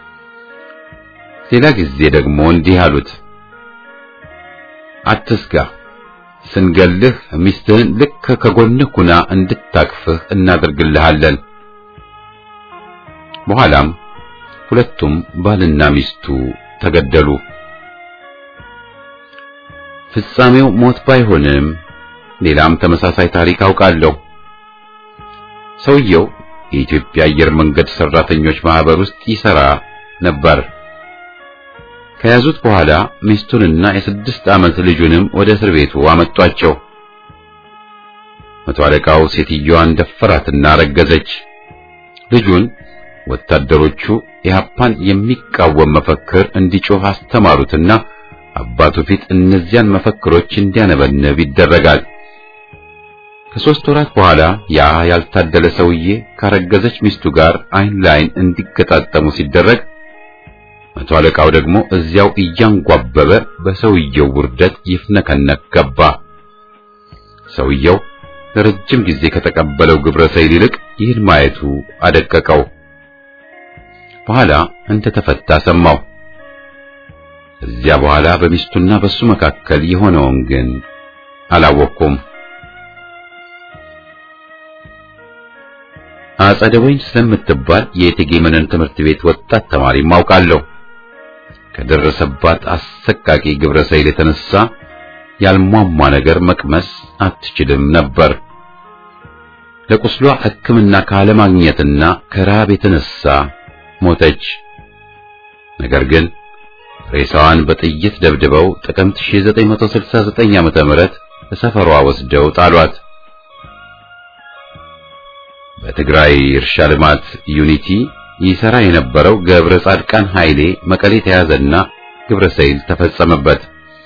ሌላ ጊዜ ደግሞ እንዲህ አሉት፣ አትስጋ፣ ስንገልህ ሚስትህን ልክ ከጎንህ ኩና እንድታቅፍህ እናደርግልሃለን። በኋላም ሁለቱም ባልና ሚስቱ ተገደሉ። ፍጻሜው ሞት ባይሆንም ሌላም ተመሳሳይ ታሪክ አውቃለሁ። ሰውየው የኢትዮጵያ አየር መንገድ ሰራተኞች ማህበር ውስጥ ይሰራ ነበር። ከያዙት በኋላ ሚስቱንና የስድስት ዓመት ልጁንም ወደ እስር ቤቱ አመጧቸው። መቶ አለቃው ሴትዮዋን ደፈራትና ረገዘች። ልጁን ወታደሮቹ ኢህአፓን የሚቃወም መፈክር እንዲጮህ አስተማሩትና አባቱ ፊት እነዚያን መፈክሮች እንዲያነበንብ ይደረጋል። ከሦስት ወራት በኋላ ያ ያልታደለ ሰውዬ ካረገዘች ሚስቱ ጋር አይን ለአይን እንዲገጣጠሙ ሲደረግ መቶ አለቃው ደግሞ እዚያው እያንጓበበ በሰውየው ውርደት ይፍነከነክ ገባ። ሰውየው ለረጅም ጊዜ ከተቀበለው ግብረ ሰይል ይልቅ ይህን ማየቱ አደቀቀው። በኋላ እንደተፈታ ሰማው። እዚያ በኋላ በሚስቱና በሱ መካከል የሆነውን ግን አላወቅኩም። አጸደ ወይን ስለምትባል የእቴጌ መነን ትምህርት ቤት ወጣት ተማሪ ማውቃለሁ። ከደረሰባት አሰቃቂ ግብረ ሰይል የተነሳ ያልሟሟ ነገር መቅመስ አትችልም ነበር። ለቁስሏ ሕክምና ካለማግኘትና ከረሃብ የተነሳ ሞተች። ነገር ግን ሬሳዋን በጥይት ደብድበው ጥቅምት 1969 ዓመተ ምህረት በሰፈሯ ወስደው ጣሏት። በትግራይ እርሻ ልማት ዩኒቲ ይሰራ የነበረው ገብረ ጻድቃን ኃይሌ መቀሌ ተያዘና ግብረ ሰይል ተፈጸመበት።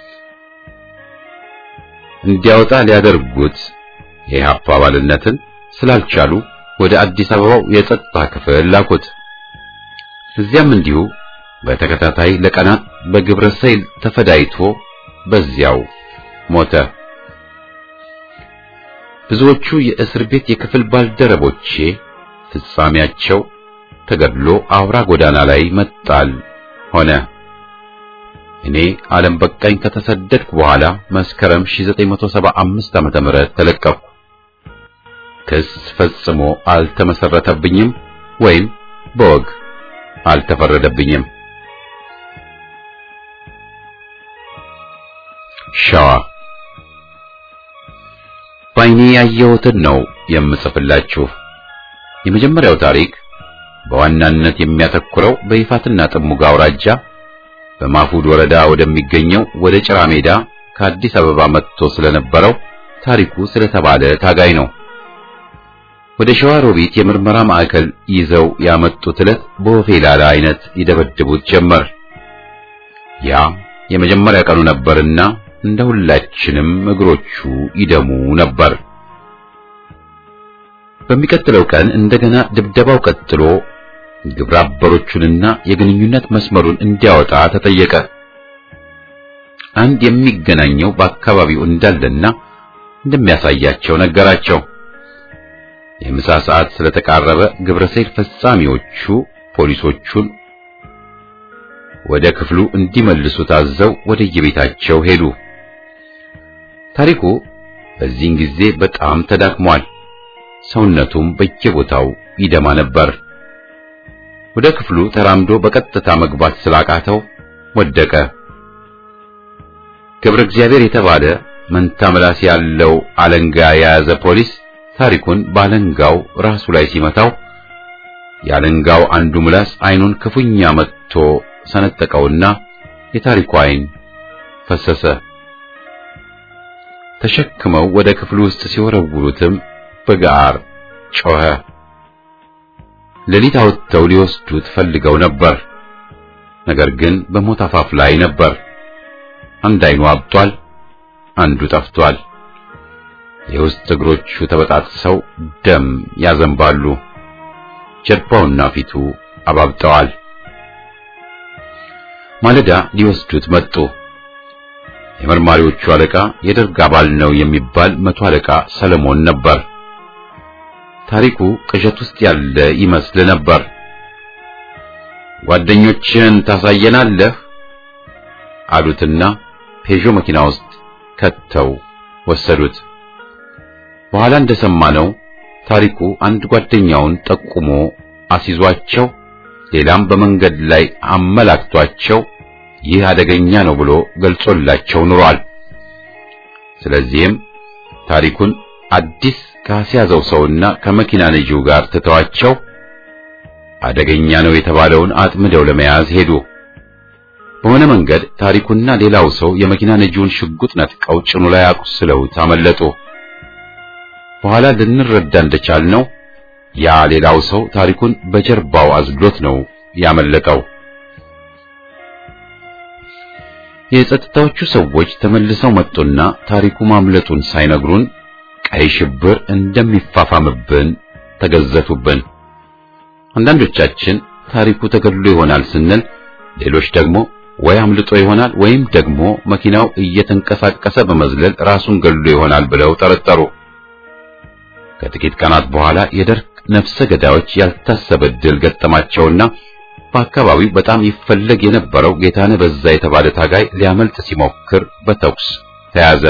እንዲያወጣ ሊያደርጉት የኢህአፓ አባልነትን ስላልቻሉ ወደ አዲስ አበባው የጸጥታ ክፍል ላኩት። እዚያም እንዲሁ በተከታታይ ለቀናት በግብረ ሰይል ተፈዳይቶ በዚያው ሞተ። ብዙዎቹ የእስር ቤት የክፍል ባልደረቦቼ ፍጻሜያቸው ተገድሎ አውራ ጎዳና ላይ መጣል ሆነ። እኔ ዓለም በቃኝ ከተሰደድኩ በኋላ መስከረም 1975 ዓመተ ምህረት ተለቀቅኩ። ክስ ፈጽሞ አልተመሰረተብኝም ወይም በወግ አልተፈረደብኝም። ሸዋ ባይኔ ያየሁትን ነው የምጽፍላችሁ። የመጀመሪያው ታሪክ በዋናነት የሚያተኩረው በይፋትና ጥሙጋ አውራጃ በማፉድ ወረዳ ወደሚገኘው ወደ ጭራ ሜዳ ከአዲስ አበባ መጥቶ ስለነበረው ታሪኩ ስለተባለ ታጋይ ነው። ወደ ሸዋ ሮቢት የምርመራ ማዕከል ይዘው ያመጡት ዕለት በወፌላላ አይነት ይደበድቡት ጀመር። ያ የመጀመሪያ ቀኑ ነበርና እንደ ሁላችንም እግሮቹ ይደሙ ነበር። በሚቀጥለው ቀን እንደገና ድብደባው ቀጥሎ ግብረ አበሮቹንና የግንኙነት መስመሩን እንዲያወጣ ተጠየቀ። አንድ የሚገናኘው በአካባቢው እንዳለና እንደሚያሳያቸው ነገራቸው። የምሳ ሰዓት ስለተቃረበ ግብረ ሰይል ፈጻሚዎቹ ፖሊሶቹን ወደ ክፍሉ እንዲመልሱ ታዘው ወደ የቤታቸው ሄዱ። ታሪኩ በዚህን ጊዜ በጣም ተዳክሟል። ሰውነቱም በየቦታው ይደማ ነበር። ወደ ክፍሉ ተራምዶ በቀጥታ መግባት ስላቃተው ወደቀ። ገብረ እግዚአብሔር የተባለ መንታ ምላስ ያለው አለንጋ የያዘ ፖሊስ ታሪኩን ባለንጋው ራሱ ላይ ሲመታው የአለንጋው አንዱ ምላስ አይኑን ክፉኛ መትቶ ሰነጠቀውና የታሪኩ አይን ፈሰሰ። ተሸክመው ወደ ክፍሉ ውስጥ ሲወረውሩትም በጋር ጮኸ። ሌሊት አውጥተው ሊወስዱት ፈልገው ነበር። ነገር ግን በሞት አፋፍ ላይ ነበር። አንድ አይኑ አብጧል፣ አንዱ ጠፍቷል። የውስጥ እግሮቹ ተበጣጥሰው ደም ያዘንባሉ። ጀርባውና ፊቱ አባብጠዋል። ማለዳ ሊወስዱት መጡ። የመርማሪዎቹ አለቃ የደርግ አባል ነው የሚባል መቶ አለቃ ሰለሞን ነበር። ታሪኩ ቅዠት ውስጥ ያለ ይመስል ነበር። ጓደኞችን ታሳየናለህ አሉትና ፔዦ መኪና ውስጥ ከተው ወሰዱት። በኋላ እንደሰማነው ታሪኩ አንድ ጓደኛውን ጠቁሞ አስይዟቸው፣ ሌላም በመንገድ ላይ አመላክቷቸው ይህ አደገኛ ነው ብሎ ገልጾላቸው ኑሯል። ስለዚህም ታሪኩን አዲስ ካስያዘው ሰውና ከመኪና ነጂው ጋር ትተዋቸው አደገኛ ነው የተባለውን አጥምደው ለመያዝ ሄዱ። በሆነ መንገድ ታሪኩና ሌላው ሰው የመኪና ነጂውን ሽጉጥ ነጥቀው ጭኑ ላይ አቁስለውት አመለጡ። በኋላ ልንረዳ እንደቻልነው ያ ሌላው ሰው ታሪኩን በጀርባው አዝሎት ነው ያመለጠው። የጸጥታዎቹ ሰዎች ተመልሰው መጡና ታሪኩ ማምለጡን ሳይነግሩን ቀይ ሽብር እንደሚፋፋምብን ተገዘቱብን። አንዳንዶቻችን ታሪኩ ተገድሎ ይሆናል ስንል፣ ሌሎች ደግሞ ወይ አምልጦ ይሆናል ወይም ደግሞ መኪናው እየተንቀሳቀሰ በመዝለል ራሱን ገድሎ ይሆናል ብለው ጠረጠሩ። ከጥቂት ቀናት በኋላ የደርግ ነፍሰ ገዳዮች ያልታሰበ ድል ገጠማቸውና በአካባቢው በጣም ይፈለግ የነበረው ጌታነህ በዛ የተባለ ታጋይ ሊያመልጥ ሲሞክር በተኩስ ተያዘ።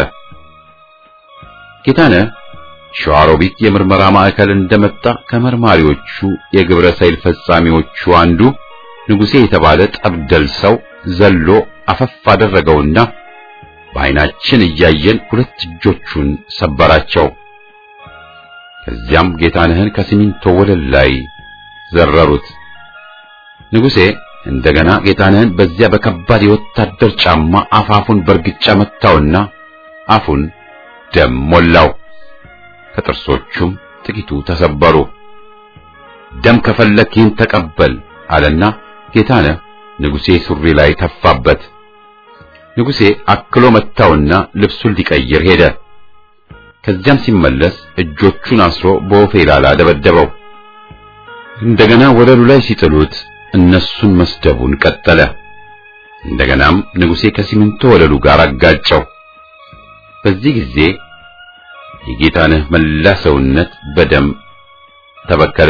ጌታነህ ሸዋሮቢት የምርመራ ማዕከል እንደመጣ ከመርማሪዎቹ የግብረ ሰይል ፈጻሚዎቹ አንዱ ንጉሴ የተባለ ጠብደል ሰው ዘሎ አፈፍ አደረገውና በዓይናችን እያየን ሁለት እጆቹን ሰበራቸው። ከዚያም ጌታነህን ከሲሚንቶ ወለል ላይ ዘረሩት። ንጉሴ እንደገና ጌታነህን በዚያ በከባድ የወታደር ጫማ አፋፉን በርግጫ መታውና አፉን ደም ሞላው። ከጥርሶቹም ጥቂቱ ተሰበሩ። ደም ከፈለክ ይህን ተቀበል አለና ጌታነህ ንጉሴ ሱሪ ላይ ተፋበት። ንጉሴ አክሎ መታውና ልብሱን ሊቀይር ሄደ። ከዚያም ሲመለስ እጆቹን አስሮ በወፌ ላላ ደበደበው። እንደገና ወለሉ ላይ ሲጥሉት እነሱን መስደቡን ቀጠለ። እንደገናም ንጉሴ ከሲሚንቶ ወለሉ ጋር አጋጨው። በዚህ ጊዜ የጌታነህ መላ ሰውነት በደም ተበከለ።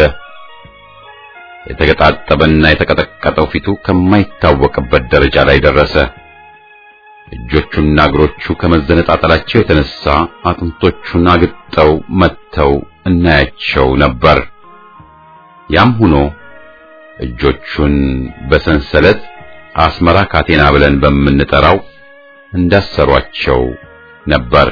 የተገጣጠበና የተቀጠቀጠው ፊቱ ከማይታወቅበት ደረጃ ላይ ደረሰ። እጆቹና እግሮቹ ከመዘነጣጠላቸው የተነሳ አጥንቶቹን አግጠው መጥተው እናያቸው ነበር። ያም ሆኖ እጆቹን በሰንሰለት አስመራ ካቴና ብለን በምንጠራው እንዳሰሯቸው ነበር።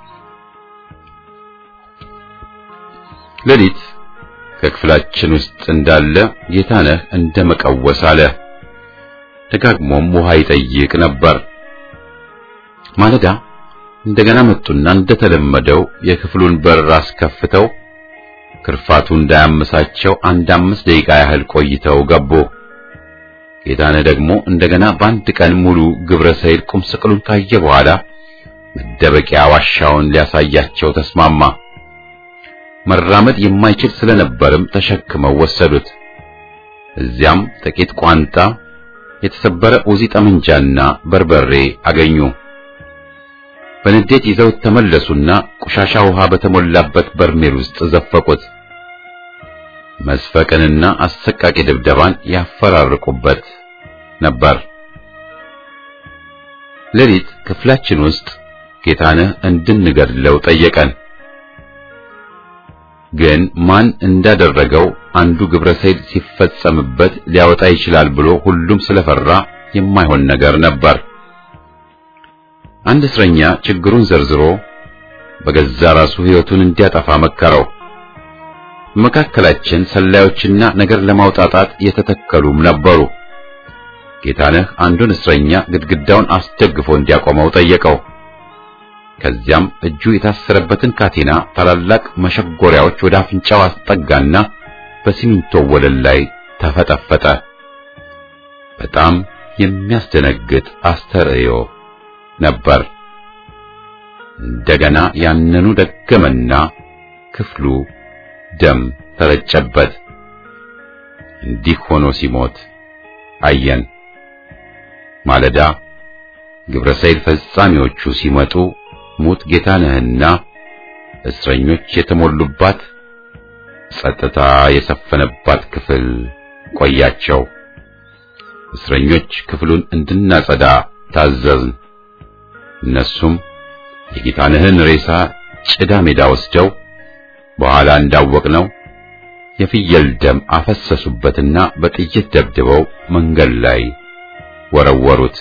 ሌሊት ከክፍላችን ውስጥ እንዳለ ጌታነህ እንደ መቀወስ አለ። ደጋግሞም ውሃ ይጠይቅ ነበር። ማለዳ እንደገና መጡና እንደተለመደው የክፍሉን በር አስከፍተው ክርፋቱ እንዳያመሳቸው አንድ አምስት ደቂቃ ያህል ቆይተው ገቡ። ጌታነህ ደግሞ እንደገና በአንድ ቀን ሙሉ ግብረ ሰይል ቁም ስቅሉን ካየ በኋላ መደበቂያ ዋሻውን ሊያሳያቸው ተስማማ። መራመድ የማይችል ስለነበርም ተሸክመው ወሰዱት። እዚያም ጥቂት ቋንጣ፣ የተሰበረ ኡዚ ጠመንጃና በርበሬ አገኙ። በንዴት ይዘው ተመለሱና ቆሻሻ ውሃ በተሞላበት በርሜል ውስጥ ዘፈቁት። መስፈቅንና አሰቃቂ ድብደባን ያፈራርቁበት ነበር። ሌሊት ክፍላችን ውስጥ ጌታነህ እንድንገድለው ጠየቀን። ግን ማን እንዳደረገው አንዱ ግብረ ሰይል ሲፈጸምበት ሊያወጣ ይችላል ብሎ ሁሉም ስለፈራ የማይሆን ነገር ነበር። አንድ እስረኛ ችግሩን ዘርዝሮ በገዛ ራሱ ሕይወቱን እንዲያጠፋ መከረው። በመካከላችን ሰላዮችና ነገር ለማውጣጣት የተተከሉም ነበሩ። ጌታነህ አንዱን እስረኛ ግድግዳውን አስደግፎ እንዲያቆመው ጠየቀው። ከዚያም እጁ የታሰረበትን ካቴና ታላላቅ መሸጎሪያዎች ወደ አፍንጫው አስጠጋና በሲሚንቶ ወለል ላይ ተፈጠፈጠ። በጣም የሚያስደነግጥ አስተርእዮ ነበር። እንደገና ያንኑ ደገመና ክፍሉ ደም ተረጨበት። እንዲህ ሆኖ ሲሞት አየን። ማለዳ ግብረ ሰይል ፈጻሚዎቹ ሲመጡ ሙት ጌታነህና እስረኞች የተሞሉባት ጸጥታ የሰፈነባት ክፍል ቆያቸው። እስረኞች ክፍሉን እንድናጸዳ ታዘዝን። እነሱም የጌታነህን ሬሳ ጭዳ ሜዳ ወስደው በኋላ እንዳወቅነው የፍየል ደም አፈሰሱበትና በጥይት ደብድበው መንገድ ላይ ወረወሩት።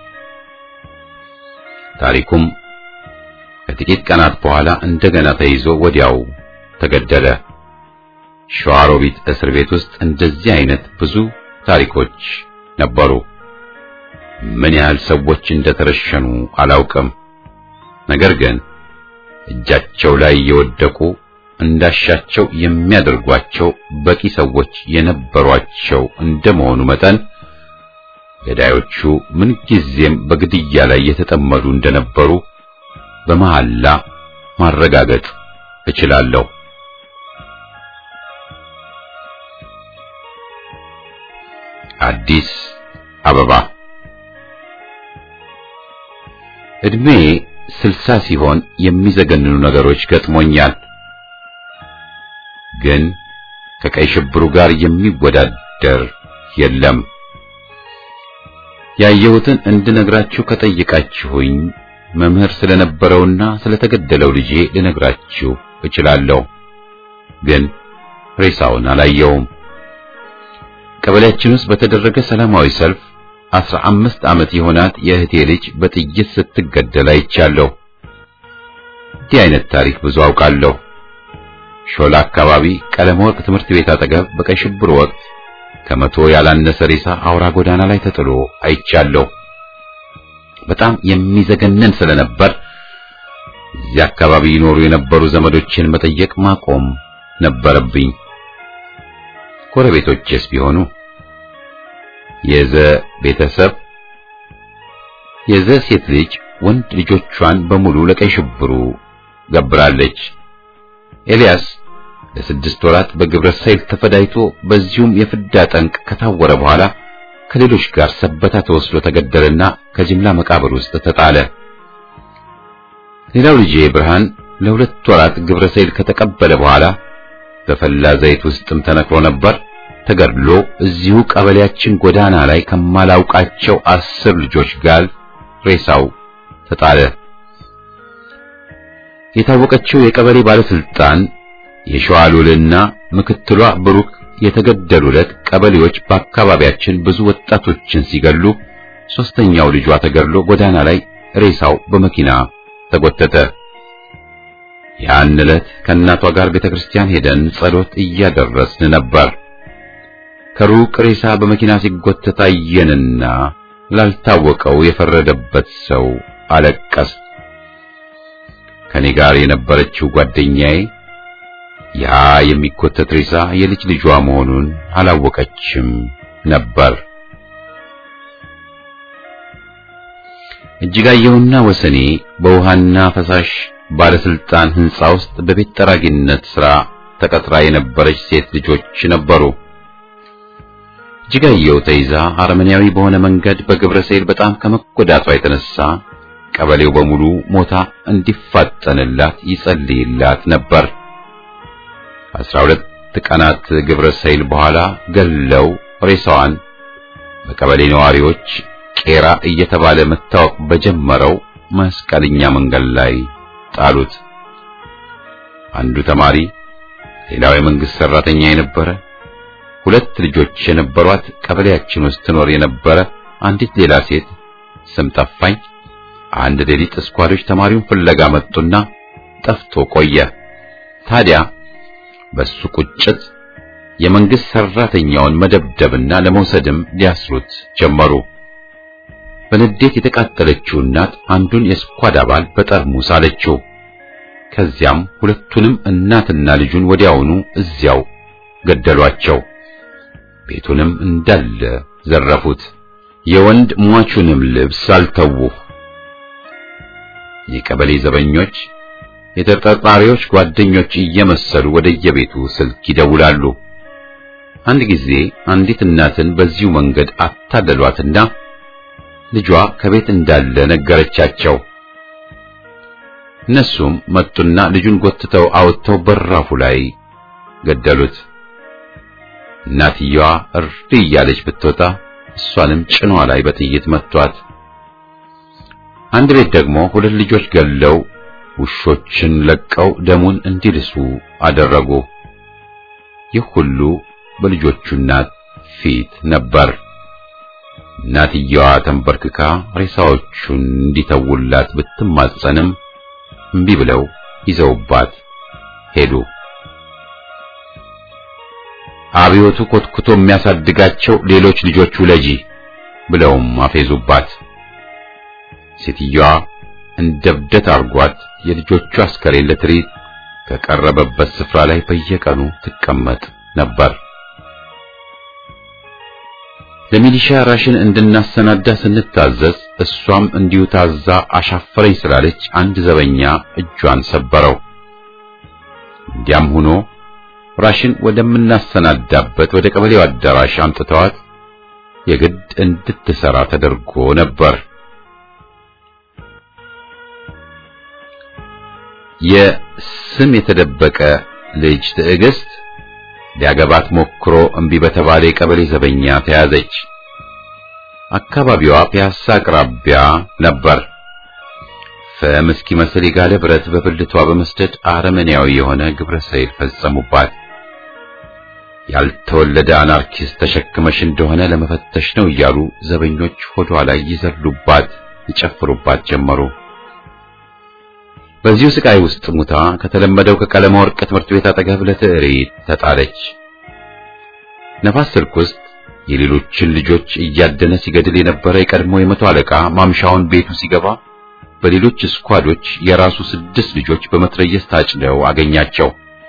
ታሪኩም ከጥቂት ቀናት በኋላ እንደገና ተይዞ ወዲያው ተገደለ። ሸዋሮቢት እስር ቤት ውስጥ እንደዚህ አይነት ብዙ ታሪኮች ነበሩ። ምን ያህል ሰዎች እንደተረሸኑ አላውቅም። ነገር ግን እጃቸው ላይ የወደቁ እንዳሻቸው የሚያደርጓቸው በቂ ሰዎች የነበሯቸው እንደመሆኑ መጠን ገዳዮቹ ምንጊዜም በግድያ ላይ የተጠመዱ እንደነበሩ በመሐላ ማረጋገጥ እችላለሁ። አዲስ አበባ እድሜ ስልሳ ሲሆን የሚዘገንኑ ነገሮች ገጥሞኛል። ግን ከቀይ ሽብሩ ጋር የሚወዳደር የለም። ያየሁትን እንድነግራችሁ ከጠየቃችሁኝ መምህር ስለነበረውና ስለተገደለው ልጄ ልነግራችሁ እችላለሁ። ግን ሬሳውን አላየውም። ቀበሌያችን ውስጥ በተደረገ ሰላማዊ ሰልፍ አስራ አምስት ዓመት የሆናት የእህቴ ልጅ በጥይት ስትገደል አይቻለሁ። እንዲህ አይነት ታሪክ ብዙ አውቃለሁ። ሾላ አካባቢ ቀለም ወርቅ ትምህርት ቤት አጠገብ በቀይ ሽብር ወቅት ከመቶ ያላነሰ ሬሳ አውራ ጎዳና ላይ ተጥሎ አይቻለሁ። በጣም የሚዘገነን ስለነበር እዚያ አካባቢ ይኖሩ የነበሩ ዘመዶችን መጠየቅ ማቆም ነበረብኝ። ጎረቤቶቼስ ቢሆኑ የዘ ቤተሰብ የዘ ሴት ልጅ ወንድ ልጆቿን በሙሉ ለቀይ ሽብሩ ገብራለች። ኤልያስ ለስድስት ወራት በግብረ ሰይል ተፈዳይቶ በዚሁም የፍዳ ጠንቅ ከታወረ በኋላ ከሌሎች ጋር ሰበታ ተወስዶ ተገደለና ከጅምላ መቃብር ውስጥ ተጣለ። ሌላው ልጄ ብርሃን ለሁለት ወራት ግብረ ሰይል ከተቀበለ በኋላ በፈላ ዘይት ውስጥም ተነክሮ ነበር። ተገድሎ እዚሁ ቀበሌያችን ጎዳና ላይ ከማላውቃቸው አስር ልጆች ጋር ሬሳው ተጣለ። የታወቀችው የቀበሌ ባለስልጣን የሸዋሉልና ምክትሏ ብሩክ የተገደሉ ዕለት ቀበሌዎች በአካባቢያችን ብዙ ወጣቶችን ሲገሉ ሶስተኛው ልጇ ተገድሎ ጎዳና ላይ ሬሳው በመኪና ተጎተተ። ያን ዕለት ከእናቷ ጋር ቤተክርስቲያን ሄደን ጸሎት እያደረስን ነበር። ከሩቅ ሬሳ በመኪና ሲጎተት አየንና ላልታወቀው የፈረደበት ሰው አለቀስ። ከኔ ጋር የነበረችው ጓደኛዬ ያ የሚጎተት ሬሳ የልጅ ልጇ መሆኑን አላወቀችም ነበር። እጅጋየሁና ወሰኔ በውሃና ፈሳሽ ባለስልጣን ሕንጻ ውስጥ በቤት ጠራጊነት ሥራ ተቀጥራ የነበረች ሴት ልጆች ነበሩ። እጅጋየሁ ተይዛ አረመኔያዊ በሆነ መንገድ በግብረ ሰይል በጣም ከመጎዳቷ የተነሳ ቀበሌው በሙሉ ሞታ እንዲፋጠንላት ይጸልይላት ነበር። አስራ ሁለት ቀናት ግብረ ሰይል በኋላ ገለው ሬሳዋን በቀበሌ ነዋሪዎች ቄራ እየተባለ መታወቅ በጀመረው መስቀለኛ መንገድ ላይ ጣሉት። አንዱ ተማሪ፣ ሌላው የመንግስት ሰራተኛ የነበረ ሁለት ልጆች የነበሯት ቀበሌያችን ውስጥ ትኖር የነበረ አንዲት ሌላ ሴት ስም ጠፋኝ። አንድ ሌሊት እስኳዶች ተማሪውን ፍለጋ መጡና ጠፍቶ ቆየ። ታዲያ በሱ ቁጭት የመንግስት ሰራተኛውን መደብደብና ለመውሰድም ሊያስሩት ጀመሩ። በንዴት የተቃጠለችው እናት አንዱን የስኳድ አባል በጠርሙስ አለችው። ከዚያም ሁለቱንም እናትና ልጁን ወዲያውኑ እዚያው ገደሏቸው። ቤቱንም እንዳለ ዘረፉት። የወንድ ሟቹንም ልብስ አልተዉ። የቀበሌ ዘበኞች የተጠርጣሪዎች ጓደኞች እየመሰሉ ወደየቤቱ ስልክ ይደውላሉ። አንድ ጊዜ አንዲት እናትን በዚሁ መንገድ አታለሏትና ልጇ ከቤት እንዳለ ነገረቻቸው። እነሱም መጡና ልጁን ጎትተው አውጥተው በራፉ ላይ ገደሉት። እናትየዋ እርድ እያለች ብትወጣ እሷንም ጭኗ ላይ በጥይት መቷት። አንድ ቤት ደግሞ ሁለት ልጆች ገለው ውሾችን ለቀው ደሙን እንዲልሱ አደረጉ። ይህ ሁሉ በልጆቹ እናት ፊት ነበር። እናትየዋ ተንበርክካ ሬሳዎቹን እንዲተውላት ብትማጸንም እምቢ ብለው ይዘውባት ሄዱ። አብዮቱ ኮትኩቶ የሚያሳድጋቸው ሌሎች ልጆች ውለጂ ብለውም አፌዙባት። ሴትዮዋ እንደ እብደት አርጓት የልጆቹ አስከሬን ለትርኢት ከቀረበበት ስፍራ ላይ በየቀኑ ትቀመጥ ነበር። ለሚሊሻ ራሽን እንድናሰናዳ ስንታዘዝ እሷም እንዲሁ ታዛ አሻፈረኝ ስላለች አንድ ዘበኛ እጇን ሰበረው። እንዲያም ሆኖ ራሽን ወደምናሰናዳበት ወደ ቀበሌው አዳራሽ አምጥተዋት የግድ እንድትሰራ ተደርጎ ነበር። የስም የተደበቀ ልጅ ትዕግስት ሊያገባት ሞክሮ እምቢ በተባለ የቀበሌ ዘበኛ ተያዘች። አካባቢዋ ፒያሳ አቅራቢያ ነበር። ፍም እስኪመስል የጋለ ብረት በብልቷ በመስደድ አረመኔያዊ የሆነ ግብረ ሰይል ፈጸሙባት። ያልተወለደ አናርኪስት ተሸክመሽ እንደሆነ ለመፈተሽ ነው እያሉ ዘበኞች ሆዷ ላይ ይዘሉባት፣ ይጨፍሩባት ጀመሩ። በዚሁ ስቃይ ውስጥ ሙታ ከተለመደው ከቀለማ ወርቅ ትምህርት ቤት አጠገብ ለትዕሪት ተጣለች። ነፋስ ስልክ ውስጥ የሌሎችን ልጆች እያደነ ሲገድል የነበረ የቀድሞ የመቶ አለቃ ማምሻውን ቤቱ ሲገባ በሌሎች ስኳዶች የራሱ ስድስት ልጆች በመትረየስ ታጭደው አገኛቸው።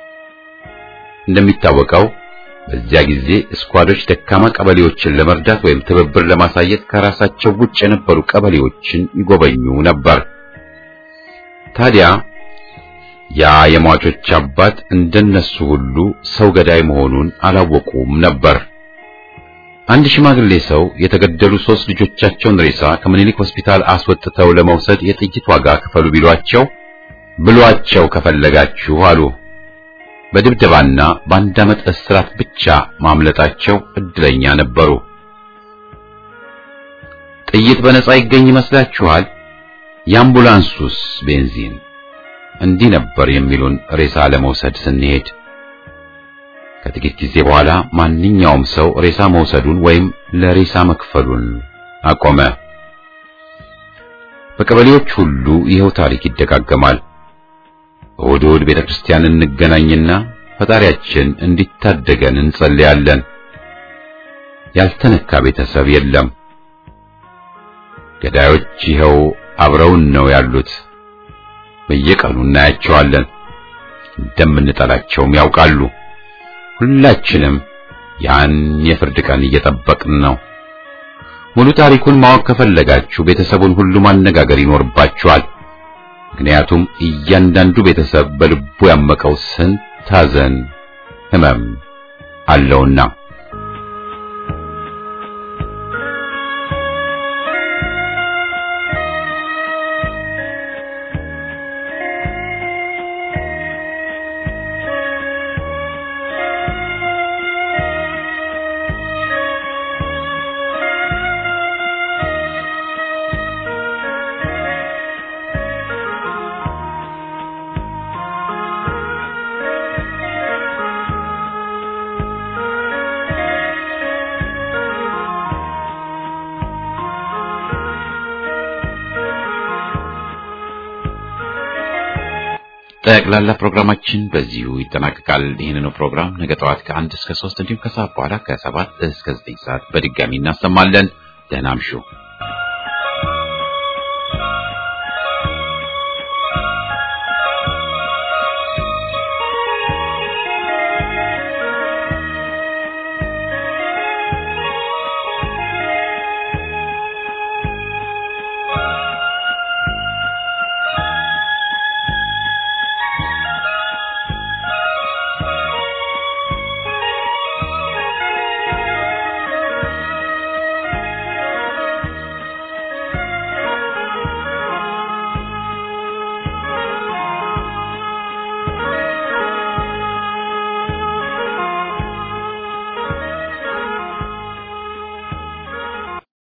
እንደሚታወቀው በዚያ ጊዜ ስኳዶች ደካማ ቀበሌዎችን ለመርዳት ወይም ትብብር ለማሳየት ከራሳቸው ውጭ የነበሩ ቀበሌዎችን ይጎበኙ ነበር። ታዲያ ያ የሟቾች አባት እንደነሱ ሁሉ ሰው ገዳይ መሆኑን አላወቁም ነበር። አንድ ሽማግሌ ሰው የተገደሉ ሶስት ልጆቻቸውን ሬሳ ከምኒልክ ሆስፒታል አስወጥተው ለመውሰድ የጥይት ዋጋ ክፈሉ ቢሏቸው ብሏቸው ከፈለጋችሁ አሉ። በድብደባና በአንድ ዓመት እስራት ብቻ ማምለጣቸው እድለኛ ነበሩ። ጥይት በነጻ ይገኝ ይመስላችኋል? የአምቡላንሱስ ቤንዚን እንዲህ ነበር የሚሉን ሬሳ ለመውሰድ ስንሄድ። ከጥቂት ጊዜ በኋላ ማንኛውም ሰው ሬሳ መውሰዱን ወይም ለሬሳ መክፈሉን አቆመ። በቀበሌዎች ሁሉ ይኸው ታሪክ ይደጋገማል። እሑድ እሑድ ቤተ ክርስቲያን እንገናኝና ፈጣሪያችን እንዲታደገን እንጸልያለን። ያልተነካ ቤተሰብ የለም። ገዳዮች ይኸው አብረውን ነው ያሉት። በየቀኑ እናያቸዋለን። እንደምንጠላቸውም ያውቃሉ። ሁላችንም ያን የፍርድ ቀን እየጠበቅን ነው። ሙሉ ታሪኩን ማወቅ ከፈለጋችሁ ቤተሰቡን ሁሉ ማነጋገር ይኖርባችኋል። ምክንያቱም እያንዳንዱ ቤተሰብ በልቡ ያመቀው ስንት ሐዘን፣ ሕመም አለውና። ጠቅላላ ፕሮግራማችን በዚሁ ይጠናቀቃል። ይህንኑ ፕሮግራም ነገ ጠዋት ከአንድ እስከ ሶስት እንዲሁም ከሰዓት በኋላ ከሰባት እስከ ዘጠኝ ሰዓት በድጋሚ እናሰማለን። ደህና እምሹ።